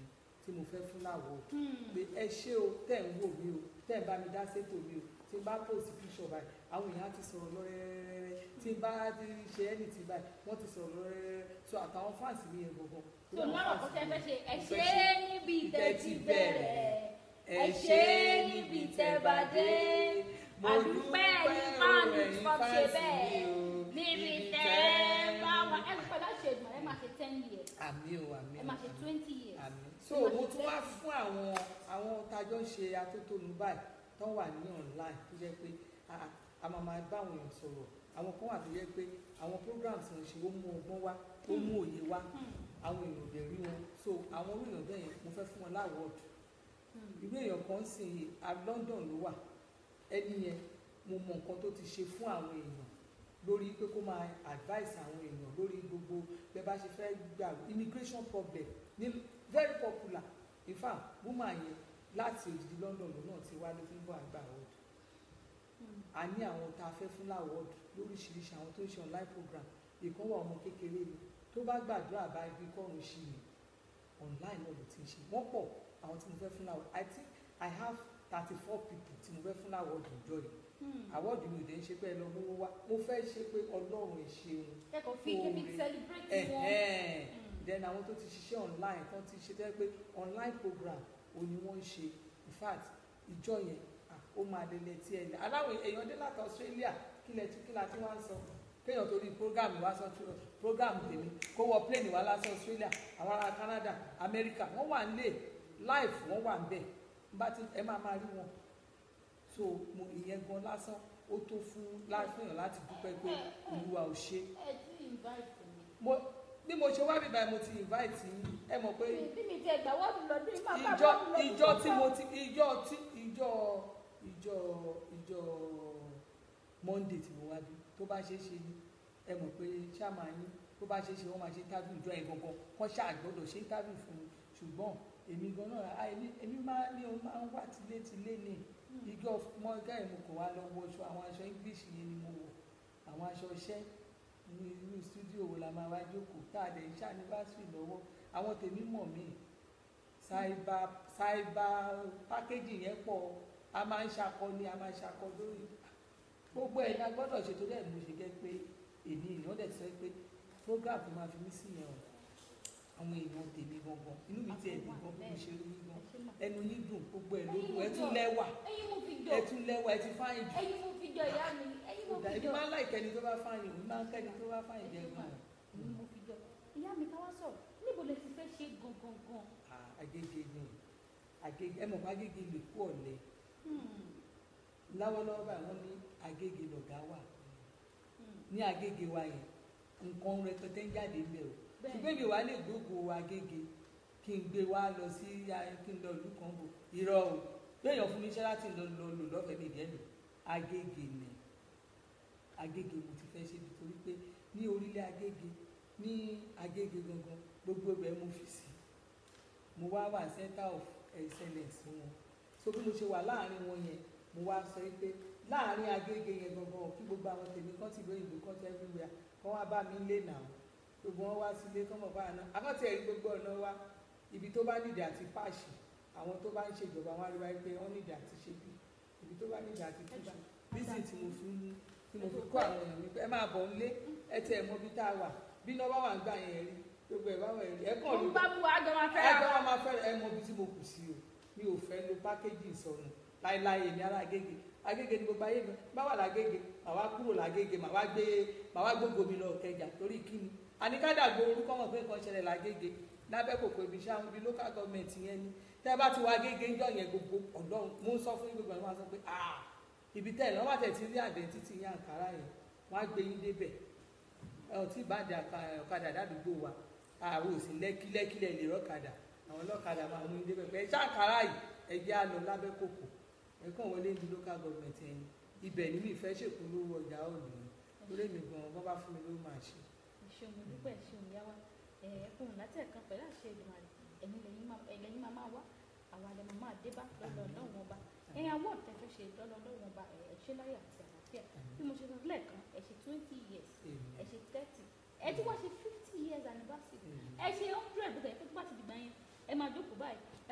tí mo fẹ́ fún láwọ̀ pé ẹ ṣé o tẹ̀ ń wò mí o tẹ̀ ń bá mi dá sétò mi o tí n bá post picture báyìí àwọn èèyàn á ti sọ̀rọ̀ lọ́rẹ́rẹ́rẹ́ tí n bá ti ṣe ẹni tí báyìí wọ́n ti sọ̀rọ̀ lọ́rẹ́rẹ́rẹ́ so àtàwọn fans mi yẹn gbogbo. tó lọ́rọ̀ kó tẹ́ fẹ́ ṣe ẹ mo ṣe fẹ́ ṣe. níbi tẹ́ ti bẹ̀rẹ̀ ẹ ẹ ṣe níbi tẹ́ bá dé mo àdúpẹ́ dúpẹ́ ẹ̀yin o, fáànù ẹ̀yin fọ́n ṣe fans bẹ́ẹ̀ mi o, níbi tẹ́ bá wà ẹ pẹ́ láṣẹ ìgbà ẹ máa ṣe ten years àmì o àmì ẹ o máa ṣe àmì o. twenty years àmì so mo tún wá fún àwọn àwọn tájọ ń ṣe atótónu báyìí tó wà ní online tó jẹ́ pé a- a máa máa bá àwọn èèyàn sọ̀rọ̀ àwọn kan wà tó jẹ́ pé àwọn programs wọn ṣe ó mú ọgbọ́n wá ó mú òye wá àwọn èèyàn ò dẹ̀ rí wọn so àwọn orí èèyàn bẹ́ẹ̀ yẹn mo fẹ́ fún wọn láwọ́ọ̀dù irú èèyàn kan sì à London ló wà ẹni yẹn mo mọ nǹkan tó ti ṣe fún àwọn èèyàn lórí pé kó máa advice àwọn èèyàn lórí gbogbo bẹ́ẹ̀ bá ṣe fẹ́ gbà immigration problem ní very popular in fact woman yẹn láti òdìdí London ló náà ti wá ló fi ń bọ̀ àgbà award a ní àwọn tá a fẹ́ fún láwọ́ọ̀dù lóríṣiríṣi àwọn tó ń ṣe online program ìkan wà ọmọ kékeré ni tó bá gbàdúrà bá ibi kọ́run ṣì ní online náà ló ti ń ṣe wọ́n pọ̀ àwọn tí mo fẹ́ fún láwọ́ọ̀dù I think I have thirty four people tí mo fẹ́ fún láwọ́ọ̀dù ìjọ yìí àwọ́ọ̀dù mi ò dé ń ṣe pé ẹ lọ mówó wá mo fẹ́ ṣe pé ọlọ́run ẹ ṣeun kẹ́kọ̀ọ́ fi kébi celebrate wọn ẹ̀hẹ́n then àwọn tó ti ṣiṣẹ́ online kan ti ṣe tẹ́ pé online program ò ní wọ́n ń ṣe in fact ìjọ yẹn ah, ó máa lélẹ̀ tí ẹ lẹ̀ aláwọ̀ èèyàn dé láti Australia kí lẹ tí kí la tí wọ́n ń sọ kéèyàn torí program wá sọ program tèmi kó wọ plane wá lásán Australia àwọn ará Canada America wọ́n wà nílé live wọ́n wà níbẹ̀ bá ti ẹ máa máa rí wọn so mo ìyẹn gan lásán ó tó fún láfihàn láti dúpẹ́ pé Olúwa ò ṣe ẹ ti invite mi mo bí mo ṣe wá bíbá mo ti invite yín ẹ mọ̀ pé bí mi ti ẹgbà wọ́ọ̀dù lọ́dún yìí máa bá ìjọ wọ́ọ̀dù lọ́dún ìjọ tó tí bá. mo ti ìjọ tí ìjọ ìjọ ìjọ Monday tí mo wá bí tó bá ṣe é ṣe ni ẹ mọ̀ pé ṣáàmà yín tó bá ṣe é ṣe wọ́n máa ṣe interview ìjọ yẹn gangan kọ́ ṣáà gbọ́dọ̀ ṣe interview fún mi ṣùgbọ́n èmi gan náà ah, èmi èmi máa ní o máa ń wá tilétilé ní ìjọ mọ gáì mo kàn wá lọ wọṣọ àwọn aṣọ English yẹn ni mo wọ̀ àwọn aṣọ iṣẹ́ ní inú studio wo la máa wá jókòó tá a lè ń ṣàníbàṣì lọ́wọ́ àwọn tèmi mọ̀ mí ṣáìbà ṣáìbà pákéjì yẹn pọ̀ a máa ń ṣakọ ni a máa ń ṣakọ lórí gbogbo ẹ̀ la gbọ́dọ̀ ṣètò dẹ̀ mo ṣe jẹ́ pé èmi èèyàn dẹ̀ sọ pé program tó máa fi mí sí yẹn o àwọn èèyàn tèmi gangan inú mi ti ẹ̀ dùn gan bí mo ṣe rí yín gan ẹnu yín dùn gbogbo ẹ̀ ló dùn ẹ tún lẹ́wà ẹyin mo fi jọ ẹ tún lẹ́wà ẹ ti fáyìn jù ẹyin mo fi jọ ìyá mi ẹyin mo kódà fi ẹbí jọ máa ń láì kẹ́ni tó bá fáyìn òun máa ń kẹ́ni tó bá fáyìn jẹ gan ẹyin mo fi jọ ìyá mi ká wá sọ̀rọ̀ níbo lè ti fẹ́ ṣe gangan gan Ah, agége ni agége ẹ mọ̀ pé agége lè kú ọ̀lẹ́ láwọ́lọ́wọ́ báyìí wọ́n ní agége lọ̀gá wà ní agége wa yẹn nǹkan rẹpẹtẹ ń jáde ń bẹ o ṣùgbọ́n èmi wà lè gbógo agége kí n gbé wá lọ sí a- kí n lọ ìlú kan bò irọ́ o lóyún fún mi iṣẹ́ láti lọ lọ lò lọ́fẹ̀ẹ́ mi ìdẹ́nu agége ni agége mo ti fẹ́ ṣe nítorí pé ní orílẹ̀ agége ní agége gangan gbogbo ibẹ̀ mo fi sí mo wá wà center of excellence wọn so bí mo ṣe wà láàrin wọn yẹn mo wá sọ pé láàrin agége yẹn gangan kí gbogbo àwọn tèmi kan ti lóyún ìlú kan ti everywhere kán wá bá mi lé nà ó gbogbo wọn wá sílé kán mọ̀ báyà náà akọ́tì ẹ̀rí gbogbo ọ̀nà wa ibi tó bá nídìí àti páàṣì àwọn tó bá ń ṣèjọba wọn á rí wáyé pé wọ́n nídìí àti ṣe bí ibi tó bá nídìí àti túṣu bísí tí mo fi ń tí mo fi kó àwọn èèyàn mi pé ẹ máa bọ̀ nílé ẹ tẹ ẹ mọ bí tá a wà bí iná bá wà ń gbà yẹn rí gbogbo ẹ bá wà rí ẹ kàn mo ló ń bá bu àjọ máa fẹ́ ẹgbẹ́ wa máa fẹ́ ẹ mọ ibi tí mo kù sí o mi ò fẹ́ lo pákéjì ìsọnù láéláé èmi ará agége agége ni gbogbo ayé mi bá wà lágége màá wá kúrò lágége màá wá gbé màá wá gbógo mi lọ kẹjà torí kíni àníkádàgbò orúkọ mọ̀ pé nǹkan ṣẹlẹ̀ lágége lábẹ́ kòkó ibi iṣẹ́ àwọn ibi local government yẹn ni tẹ́ bá ti wá agége ńjọ́ yẹn gbogbo ọ̀dọ́ mo ń sọ fún yín gbogbo ẹ̀ wọ́n á sọ pé ah ibi tẹ́ ẹ̀ lọ́wọ́ àtẹ̀ tí rí àdẹ́ntítì yín àǹkárá yẹn wọ́n á gbé yín débẹ̀ ẹ ò tí ì bá dé àka- ọ̀kadà dádùúgbò wa àwọn ò sí lẹ́kílẹ́kílẹ̀ lè rọ́kadà àwọn ọlọ́kadà máa mú ilé pẹ̀pẹ́ ẹ ṣàǹkárá yìí ẹ jẹ́ àlọ́ lábẹ́ kòkò ẹ kàn wọlé ní local government ẹ̀yìn ibẹ̀ ní mi ìfẹ́ ṣèpolówó ọjà òòlù ni torí mi gan bọ́ bá fún mi ló máa ṣe. ìṣeun mo dúpẹ́ ìṣeun ìyá wa ẹ̀ẹ́dẹ́kùn láti ẹ̀kan pẹ̀lú àṣẹ ìdùnnà ẹ̀yin lẹ́yìn máa ẹ̀lẹ́yìn máa máa wá àwa lẹ́ máa máa dé bá lọ́dọ̀ náà wọn bá ẹ̀yin àwọn ọ̀tẹ̀ fẹ́ ṣe lọ́dọ̀ náà wọn bá ẹ̀ ṣe láyọ̀ àti àlàáfíà bí mo ṣe sọ lẹ́ẹ̀kan ẹ̀ ṣe twenty years ẹ ṣe thirty ẹ tí wọ́n ṣe fifty years anniversary ẹ ṣe hundred bó tẹ̀yẹ pé tó bá ti dìgbà yẹn ẹ máa jókòó báyìí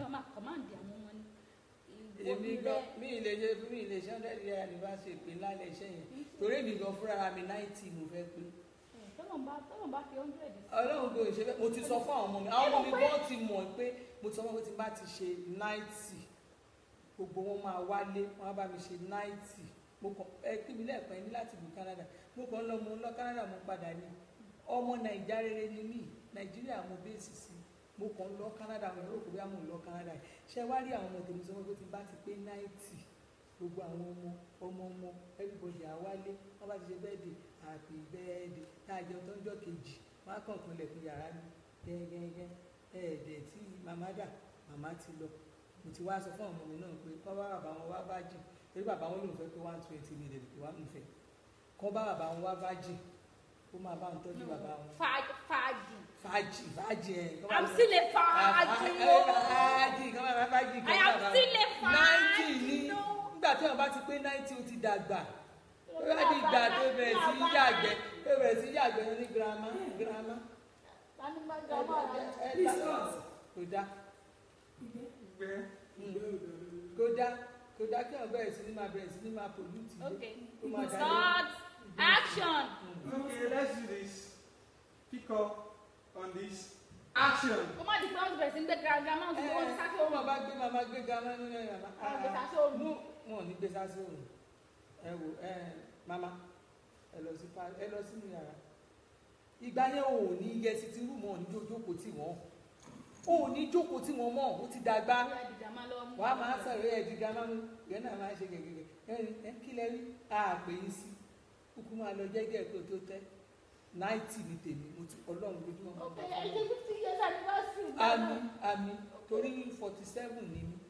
èmi òbí gan rẹ mi ì lè ṣe mi ì lè ṣe hundred naira ní bá ṣe pé lálẹ́ iṣẹ́ yẹn torí èmi gan fúnra mi ninety mo fẹ́ pé tọ́lọ̀ bá tọ́lọ̀ bá fi hundred sí. ọlọ́run kò ṣe bẹ́ẹ̀ mo ti sọ fún àwọn ọmọ mi àwọn ọmọ mi gan ti mọ̀ pé mo ti sọ fún wọn pé tí n bá ti ṣe ninety gbogbo wọn máa wálé wọn á bá mi ṣe ninety mo kàn ẹ kí mi lẹ́ẹ̀kan ní láti ìlú Canada mo kàn ń lọ mo ń lọ Canada mo padà ní ọmọ nàìjíríà rere ni mí nàìjíríà mo bẹ́ẹ̀sì sí mo kàn ń lọ Canada mo rò pé bóyá mo ń lọ Canada yìí ṣé wá rí àwọn ọmọ tèmi sọ pé tí n bá ti pé ninety gbogbo àwọn ọmọ ọmọ ọmọ everybody àwálé wọn bá ti ṣe bẹ́ẹ̀dì happy birthday tá a jẹun tó ń jọ kejì wọn á kàn kan lẹ̀kùn yàrá mi gẹ́gẹ́gẹ́ ẹ̀ẹ́dẹ̀ tí màmá dà màmá ti lọ mo ti wá sọ fún àwọn ọmọ mi náà pé kọ́ bá bàbá wọn wá bájì torí bàbá wọn lòun fẹ́ pé one twenty ní ìdẹ̀dẹ̀ wá mi fẹ́ kọ́ bá bàbá wọn wá bájì ó máa bá wọn tọ́jú bàbá wọn Fàájì fàájì. fàájì fàájì ẹ̀ kọ́ bá I'm wọn- still a fàájì o. fàájì kọ́ bá bá fàájì I kọ́ am bá still a ninety fàájì ní no. nígbà tí wọn bá ti pé ninety ó ti dàgbà ó bá di ìgbà tó bẹ̀rẹ̀ sí í yàgbẹ́ tó bẹ̀rẹ̀ sí í yàgbẹ́ ní girama girama Tani máa ń ga ọmọ rẹ? Please cut. kò dá Ìgbẹ́. kò dá kò dá kí wọn bẹ̀rẹ̀ sí ní máa bẹ̀rẹ̀ sí ní máa pollute ilé. Okay. Ó máa dá Start. Action. Okay, let's do this. Pick up on this. Action. Ó má di pé wọ́n ti bẹ̀rẹ̀ sí ń gbé gàgà máa ń fi wọ́n ti sáké ó òun. máa bá gbé màmá gbé gamá nínú ẹ̀ màmá. Wọ́n gbé sáké òun. mú wọn ò ní gbé sásí òun ẹ wò ẹ màmá ẹ lọ sí pa ẹ lọ sínú yàrá ìgbà yẹn ò ní yẹ sí ti rúmọ ò ní jó jókòó tì wọn ò ní jókòó tì wọn mọ ó ti dàgbà Ó yá dìjà máa lọ mú. wàá máa sọ̀rọ̀ ẹ̀ di gamá mu ìyẹn náà máa ṣe gègé ẹ ẹ kí lẹ rí àpè yín sí kúkú máa lọ jẹ́gẹ́ kó tó tẹ́ náìtì ní tèmi mo ti ọlọ́run lójúmọ́ máa ń Okay, bá ẹ fún ṣe mi. fifty years anniversary. àmì àmì torí forty seven ni mí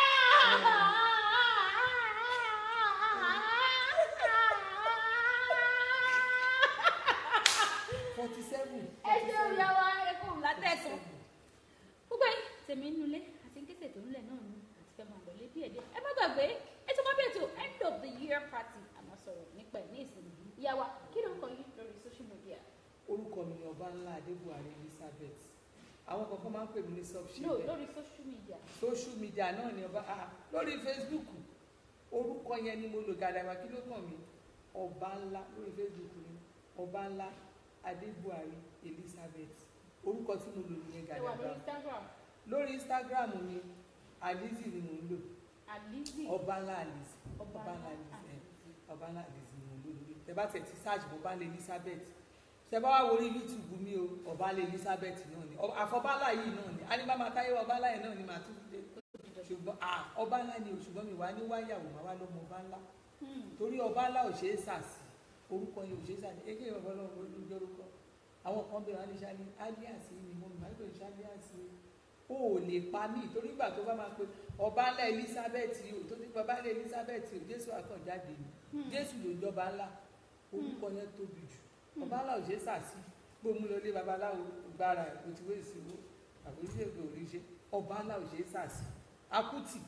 forty seven. ẹ ṣe òyà wa ẹ kò látẹ̀sán. gbogbo ẹ̀yin tèmi nínú ilé àti kéṣe tó ń lẹ̀ náà ni àti fẹ́ máa lọlé díẹ̀ díẹ̀ ẹ má gbàgbé ètò máa bí ètò end of the year party àmọ́ sọ̀rọ̀ nípa ẹ̀ ní ìsinmi ìyá wa kí ló ń kọ yín lórí social media. orúkọ mi ni ọba ńlá adébùhárí elizabeth àwọn kankan máa ń pè mí ní no subship lórí social media. social media náà ni ọba ah lórí facebook orúkọ yẹn ni mo lò gàdàgbà kí ló kàn mí ọba ńlá lórí facebook ni ọba ńlá adébùhárí elizabeth orúkọ tí mo lò nìyẹn ẹ wà lórí gàdàgbà instagram lórí instagram ni alizi ni mo ń lò alizi ọba ńlá alizi ọba ọba ńlá alizi ẹ alizi. ọba ńlá alizi ni mo ń lò lórí tẹ bá tẹ ti search bọba ńlá elizabeth tẹ bá wà wọrí youtube mi o ọba ńlá elizabeth náà ni Ọ- àfọbálà yìí náà ni anígbàmọ táyé ọba ńlá yìí náà ni màá tún dé ṣùgbọ́n ah ọba ńlá ni o ṣùgbọ́n mi wá ní wáyàwó màá wá lọ́mọ ọba ńlá Hmm. torí ọba ńlá ò ṣeé sàsì orúkọ yẹn ò ṣeé sàsì eke ọba ọlọ́run olùjọ orúkọ àwọn kan bẹ̀rẹ̀ wọn ní sálí alias ni mo máa ń pè ní alias o ò lè pa mí torí ìgbà tó bá máa pe ọba ńlá elizabeth o tó ní ọba ńlá elizabeth o jésù àkànjáde ni Hmm. jésù ló ń jọba ńlá orúkọ yẹn tóbi jù ọba ńlá ò ṣeé sàsì gbóòmù lọlé babaláwo gbára ẹ̀ kò tí wọ́n èsì wo àbójútó èkó ò rí ṣe ọba ńlá ò ṣeé sàsì akútì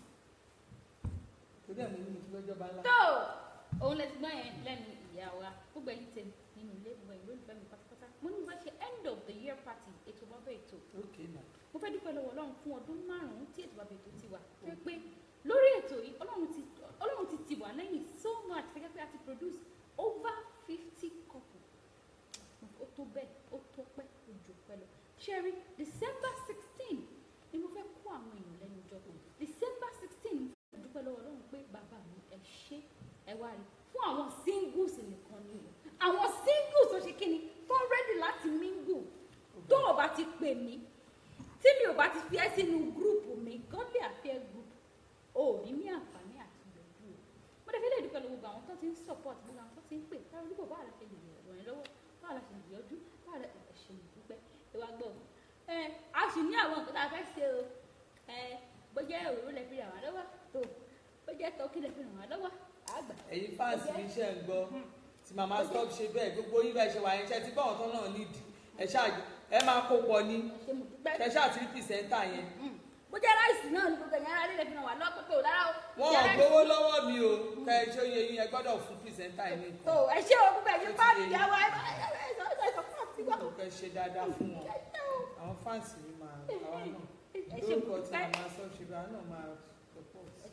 torí ẹ̀ mo ní mo ti fẹ́ jọba ńlá. tó òun lè ti gbọ́ yẹn lẹ́nu ìyá wa gbogbo ẹ̀yin tèmi nínú ilé gbogbo ẹ̀yin lólùfẹ́ mi pátápátá mo ní mo fẹ́ ṣe end of the year party ètò bàbá ètò Okay, ma. mo fẹ́ dúpẹ́ lọ́wọ́ ọlọ́run fún ọdún márùn-ún tí ètò bàbá ètò ti wà tó pé lórí ètò yìí ọlọ́run ti ọlọ́run ti tì wá lẹ́yìn so much gẹ́gẹ́ pé a ti produce over fifty couple ó tó bẹ́ẹ̀ ó tó pẹ́ ó jù pẹ́ lọ ṣẹ́rí december sixteen ni mo fẹ́ kó àwọn èèyàn lẹ́nu jọ december sixteen mo fẹ́ dúpẹ́ lọ́wọ́ ọlọ́run pé bàbá mi ẹ ṣé ẹ wá rí fún àwọn singles nìkan ni o àwọn singles tó ṣe kí ni tó ready láti mingle tó o bá ti pè mí tí mi ò bá ti fi ẹ́ sínú gúrùpù mi godly affair group o ò ní ní àǹfààní àti ìyọjú o mo dẹ̀ fi lè dúpẹ́ lọ́wọ́ gbogbo àwọn tó ti ń support gbogbo àwọn tó ti ń pè táwọn olùkọ́ báwa la ṣe lè ràn ẹ́ lọ́wọ́ báwa la ṣe lè yọjú báwa la ṣe ṣe lè dúpẹ́ ẹ wá gbọ́ ẹ a sì ní àwọn nǹkan tá a fẹ́ ṣe o ẹ bójá òróró lẹ fi ràn wá lọ́wọ́ tó bójá tọ́kì lẹ fi ràn wá lọ́wọ́ àgbà ẹ̀yin fans mi ṣe ń gbọ́ tí màmá stop ṣe bẹ́ẹ̀ gbogbo yín bá ṣe wà yẹn ṣe ti bá ọ̀tọ́ náà nídìí ẹ ṣáà ẹ máa kó pọ̀ ní ẹ ṣe mo dúpẹ́ ẹ ṣáà ti rí pìsẹ́ńtà yẹn bójá ráìsì náà ni gbogbo ẹ̀yàn ara lè fi ràn wá lọ́wọ́ pé kò lára o wọn bójá ò ráìsì- gbowó lọ́wọ́ mi o ká ẹ ṣe oyè yín ẹ gbọ́dọ̀ fún pìsẹ́ńtà yẹn ní tó nǹkan ẹ ṣe o gbogbo ẹ̀yin Ó ti fáàmì yé yín. ìyàwó ẹ bá ẹ bá ẹ sọ ẹ sọ fún àti wá kò kẹ́ ṣe dáadáa fún wọn ẹ ṣe o àwọn fans mi máa àwa náà ẹ ṣe mo lórúkọ tí dúpẹ́ màmá stop ṣe bẹ́ẹ̀ àwọn náà máa support. ẹ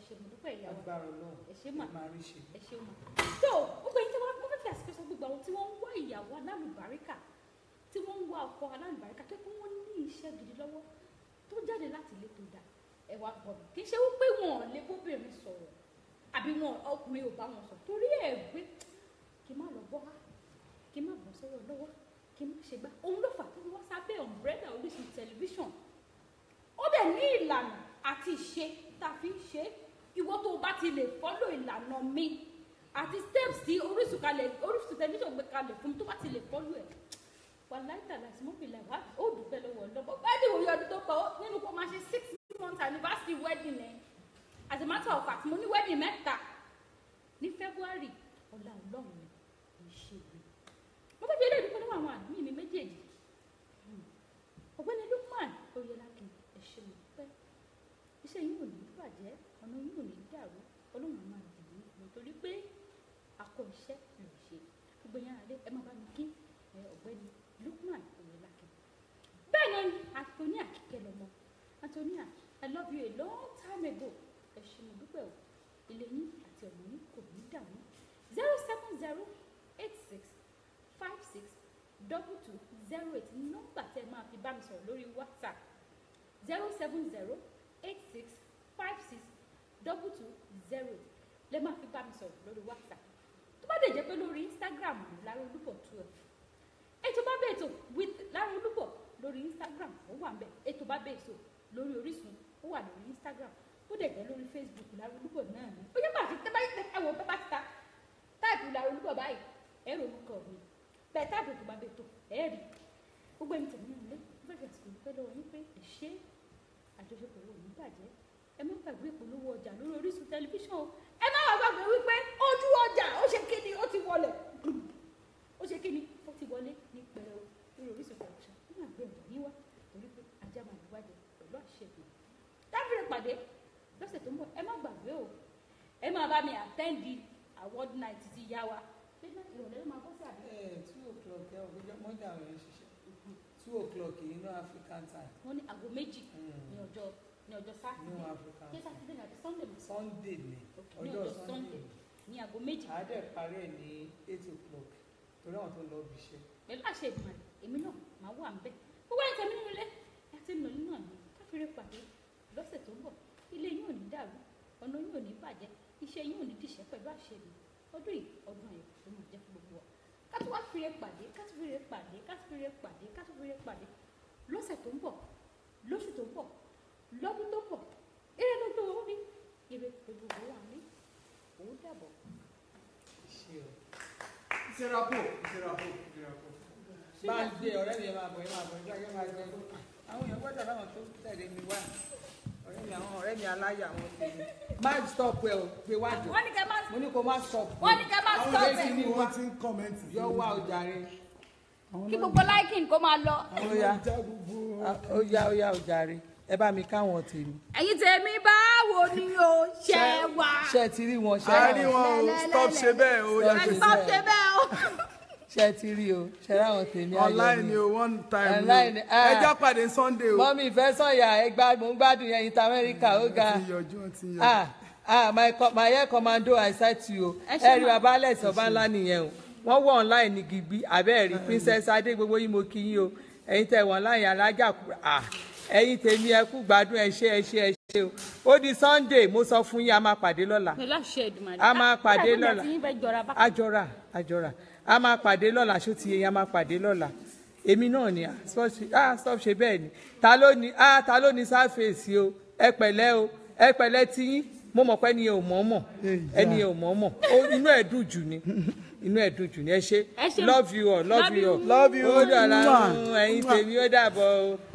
ṣe mo dúpẹ́ ìyá wa agbára ọlọ́run ẹ ṣé mà ẹ máa rí ṣe. ẹ ṣeun ma tó gbogbo ẹni tí wọn wọn fẹẹ fi àsìkò sọ gbogbo àwọn tí wọn ń wá ìyàwó alálùbáríkà tí wọn ń wá ọkọ alálùbáríkà tó kí wọn ní iṣẹ́ gidi lọ́wọ́ tó jáde láti ilé tó dáa ẹ wá gbọ́ mi kì í ṣe wípé wọn ò lè bóbìnrin sọ̀rọ̀ àbí wọn ọkùnrin ò bá wọn sọ torí ẹ gbé kí n má lọ bọ́ wá kí n má bọ́ sọ́wọ́ lọ́wọ́ kí n má ṣe gbá òun ló fà tó fi wá sábẹ́ ọ̀mbrẹ́dà Orísun tẹlifíṣàn ó dẹ̀ ní ìlànà àti ìṣe tá a fi ń ṣe é ìwọ tó o bá ti lè fọ́lò ìlànà mi àti steps tí Orísun kalẹ̀ Orísun tẹlifíṣàn gbé kalẹ̀ fún mi tó bá ti lè fọ́lò ẹ̀ wà láìta láti mú mi làwá ó dùpẹ́ lọ́wọ́ lọ́wọ́ báyìí òye ọdún tó pọ̀ nínú kó máa ṣe six months anniversary wedding ẹ̀ as a matter of fact mo ní wedding mẹ́ta ní February ọ̀la ọlọ́run ni kì í ṣe ìwé mo fẹ́ fi ilé ìdúpẹ́ lọ́wọ́ àwọn àmì mi méjèèjì ọ̀gbẹ́ni Lukman Oyelakin ẹ ṣé mo dúpẹ́ iṣẹ́ yín ò ní bàjẹ́ ọ̀nà yín ò ní dàrú ọlọ́run á máa dìbò ìgbò torí pé akọ iṣẹ́ lè ṣe gbogbo yẹn àlẹ́ ẹ máa bá mi kí ẹ ọ̀gbẹ́ni Lukman Oyelakin bẹ́ẹ̀ ni Antonia kíkẹ́ lọ́mọ Antonia I love you a long time ago ẹ ṣé mo dúpẹ́ o ilé yín àti ọ̀nà yín kò ní dàrú zero seven zero eight six five six double two zero eight nọ́mbà tẹ́ ẹ máa fi bá mi sọ̀rọ̀ lórí WhatsApp zero seven zero eight six five six double two zero eight lè máa fi bá mi sọ̀rọ̀ lórí WhatsApp tó bá dẹ̀ jẹ́ pé lórí Instagram ní Lára Olúbọ̀ twelve ètò bá bẹ̀ ètò with Lára Olúbọ̀ lórí Instagram ó wà ń bẹ̀ ètò bá bẹ̀ ètò lórí Orísun ó wà lórí Instagram ó dẹ̀ jẹ́ lórí Facebook Lára Olúbọ̀ náà ni ó yẹ bá ti tẹ́ bá tẹ ẹ̀wọ̀ bá bá ti ta táìpù Lára Olúbọ̀ báyìí ẹ̀rọ orúkọ mi bẹ́ẹ̀ táìpù ètò bá bẹ̀ ètò ẹ̀ẹ́rì gbogbo ẹni tẹ̀lé náà lé bẹ́ẹ̀ fi àsìkò ìpẹ́ lọ́wọ́ yín pé ẹ ṣé àjọṣepọ̀ wo ní bàjẹ́ ẹ má gbàgbé ìpolówó ọjà lórí Orísun tẹlifíṣàn o ẹ má wàá gbàgbé wípé ojú ọjà ó ṣe kíni ó ti wọlé ó ṣe kíni ó ti wọlé ní pẹrẹu lórí Orísun tẹlifíṣàn ó máa gbé ọjà yín wá torí pé ajá máa lù wájẹ pẹ̀lú àṣẹ ìgbìmọ̀ dábìrì pàdé lọ́sẹ̀ tó ń bọ̀ ẹ má gbàgbé o ẹ máa bá mi àtẹ́ǹdì award night ti yá wa ṣé náà ìrọ̀lẹ́ ló máa bọ́ sí àbí ẹ two o'clock ẹ ọgbẹ́jọ́ mọ́jà àwọn èèyàn ṣiṣẹ́ two o'clock yìí ní African time wọ́n ní aago méjì Mm. ní ọjọ́ ní ọjọ́ ní sátidé African ṣé time sátidé ní àti sunday mọ̀ Sunday ni Okay, ní ọjọ́ ọjọ́ Sunday Sunday. ní aago méjì àádẹ́ parí ẹ̀ ní eight o'clock torí àwọn tó lọ bí iṣẹ́ pẹ̀lú àṣẹ ìgbìmọ̀ rẹ̀ èmi náà máa wà ń bẹ̀ gbogbo ẹ̀yìn tẹ̀mí nínú ilé àti ìnàlí náà ni káfíńrẹ́ pàdé lọ́sẹ̀ tó ń bọ̀ ilé yín ò ní dàrú ọ̀nà yín ò ní bàjẹ́ iṣẹ́ yín ò ní dìṣẹ́ pẹ̀lú àṣẹ mi ọdún yìí ọdún ayọ̀ ló máa jẹ́ fún gbogbo wa kátó wá fìrè pàdé kátó fìrè pàdé kátó fìrè pàdé kátó fìrè pàdé lọ́sẹ̀ tó ń bọ̀ lóṣù tó ń bọ̀ lọ́dún tó ń bọ̀ eré ló gbé wọn ní ire gbogbo wa ní òun dàbọ̀. iṣẹ́ o. Ìṣẹ́rapò, ìṣẹ́rapò, ìṣẹ́rapò. bá ń gbé ọ̀rẹ́ mi ẹ máa bọ̀ ẹ máa bọ̀ ẹ máa gbé àwọn èèyàn gbọ́dọ̀ láwọn tó tẹ̀lé mi wá ọ̀rẹ́ mi àwọn ọ̀rẹ́ mi aláyà àwọn tèmi má stop ẹ o gbé wá jọ wọ́n ní kẹ́ máa mo ní kó má stop wọ́n ní kẹ́ máa àwọn stop ilé ẹ̀. tí ní wọ́n ti ń kọ́mẹ́ǹtì yọ wá ọjà rẹ kí gbogbo láìkìn kó máa lọ. ó yá já gbogbo ó yá ó yá ọjà rẹ ẹ bá mi káwọn tèmi ẹ̀yin tèmi báwo ni o ṣe wà. ṣe ti rí wọn ṣe a rí wọn o stop ṣe bẹ́ẹ̀ o Stop ẹ ṣe sọ bẹ́ẹ̀. ṣe bẹ́ẹ̀ o. ṣe ti rí o ṣe ráwọn tèmi ayọ̀ online mi ni o one time Online, ni o ah. ẹjọ́ pàdé sunday o mọ́mí ìfẹ́ sọ̀yà ẹgbàá mò ń gbádùn yẹn inter America ó ga wọ́n ti yọjú wọ́n ti yọjú. ah ah my co my air commando i sight you o Ẹ ṣé ẹ rí ma. baba alex ọba ńlá nìyẹn o wọ́n wọ online ní gidi abẹ́ẹ̀rí princess adé gbogbo yín mo kí yín o ẹ̀yin tẹ̀ wọ́n láyìn alájà kúrò ah ẹ̀yin tèmi ẹ kú gbádùn ẹ ṣé ẹ ṣé ẹ ṣé o ó di sunday mo sọ fún yín a máa pàdé lọ́la pẹ̀lú àṣẹ ìdùnnú. A máa pàdé lọ́la. àti yín fẹ́ jọra bá. àjọra àjọra a máa pàdé lọ́la ṣó ti yẹ yẹn a máa pàdé lọ́la èmi náà ni ah stop ṣe- ah stop ṣe bẹ́ẹ̀ ni ta ló ní ah ta ló ní sáfèsì o ẹ pẹ̀lẹ́ o ẹ pẹ̀lẹ́ tí yín mo mọ̀ pé ẹni yẹn ò mọ̀ mọ̀ ẹni yẹn ò mọ̀ mọ̀ ó inú ẹ̀ dùn jù ni inú ẹ̀ dùn jù ni ẹ ṣe Ẹ ṣé. love you all love Love you all you. Love you. ó dọ̀la Mwah. ẹ̀yin tèmi ó dàbọ̀ o.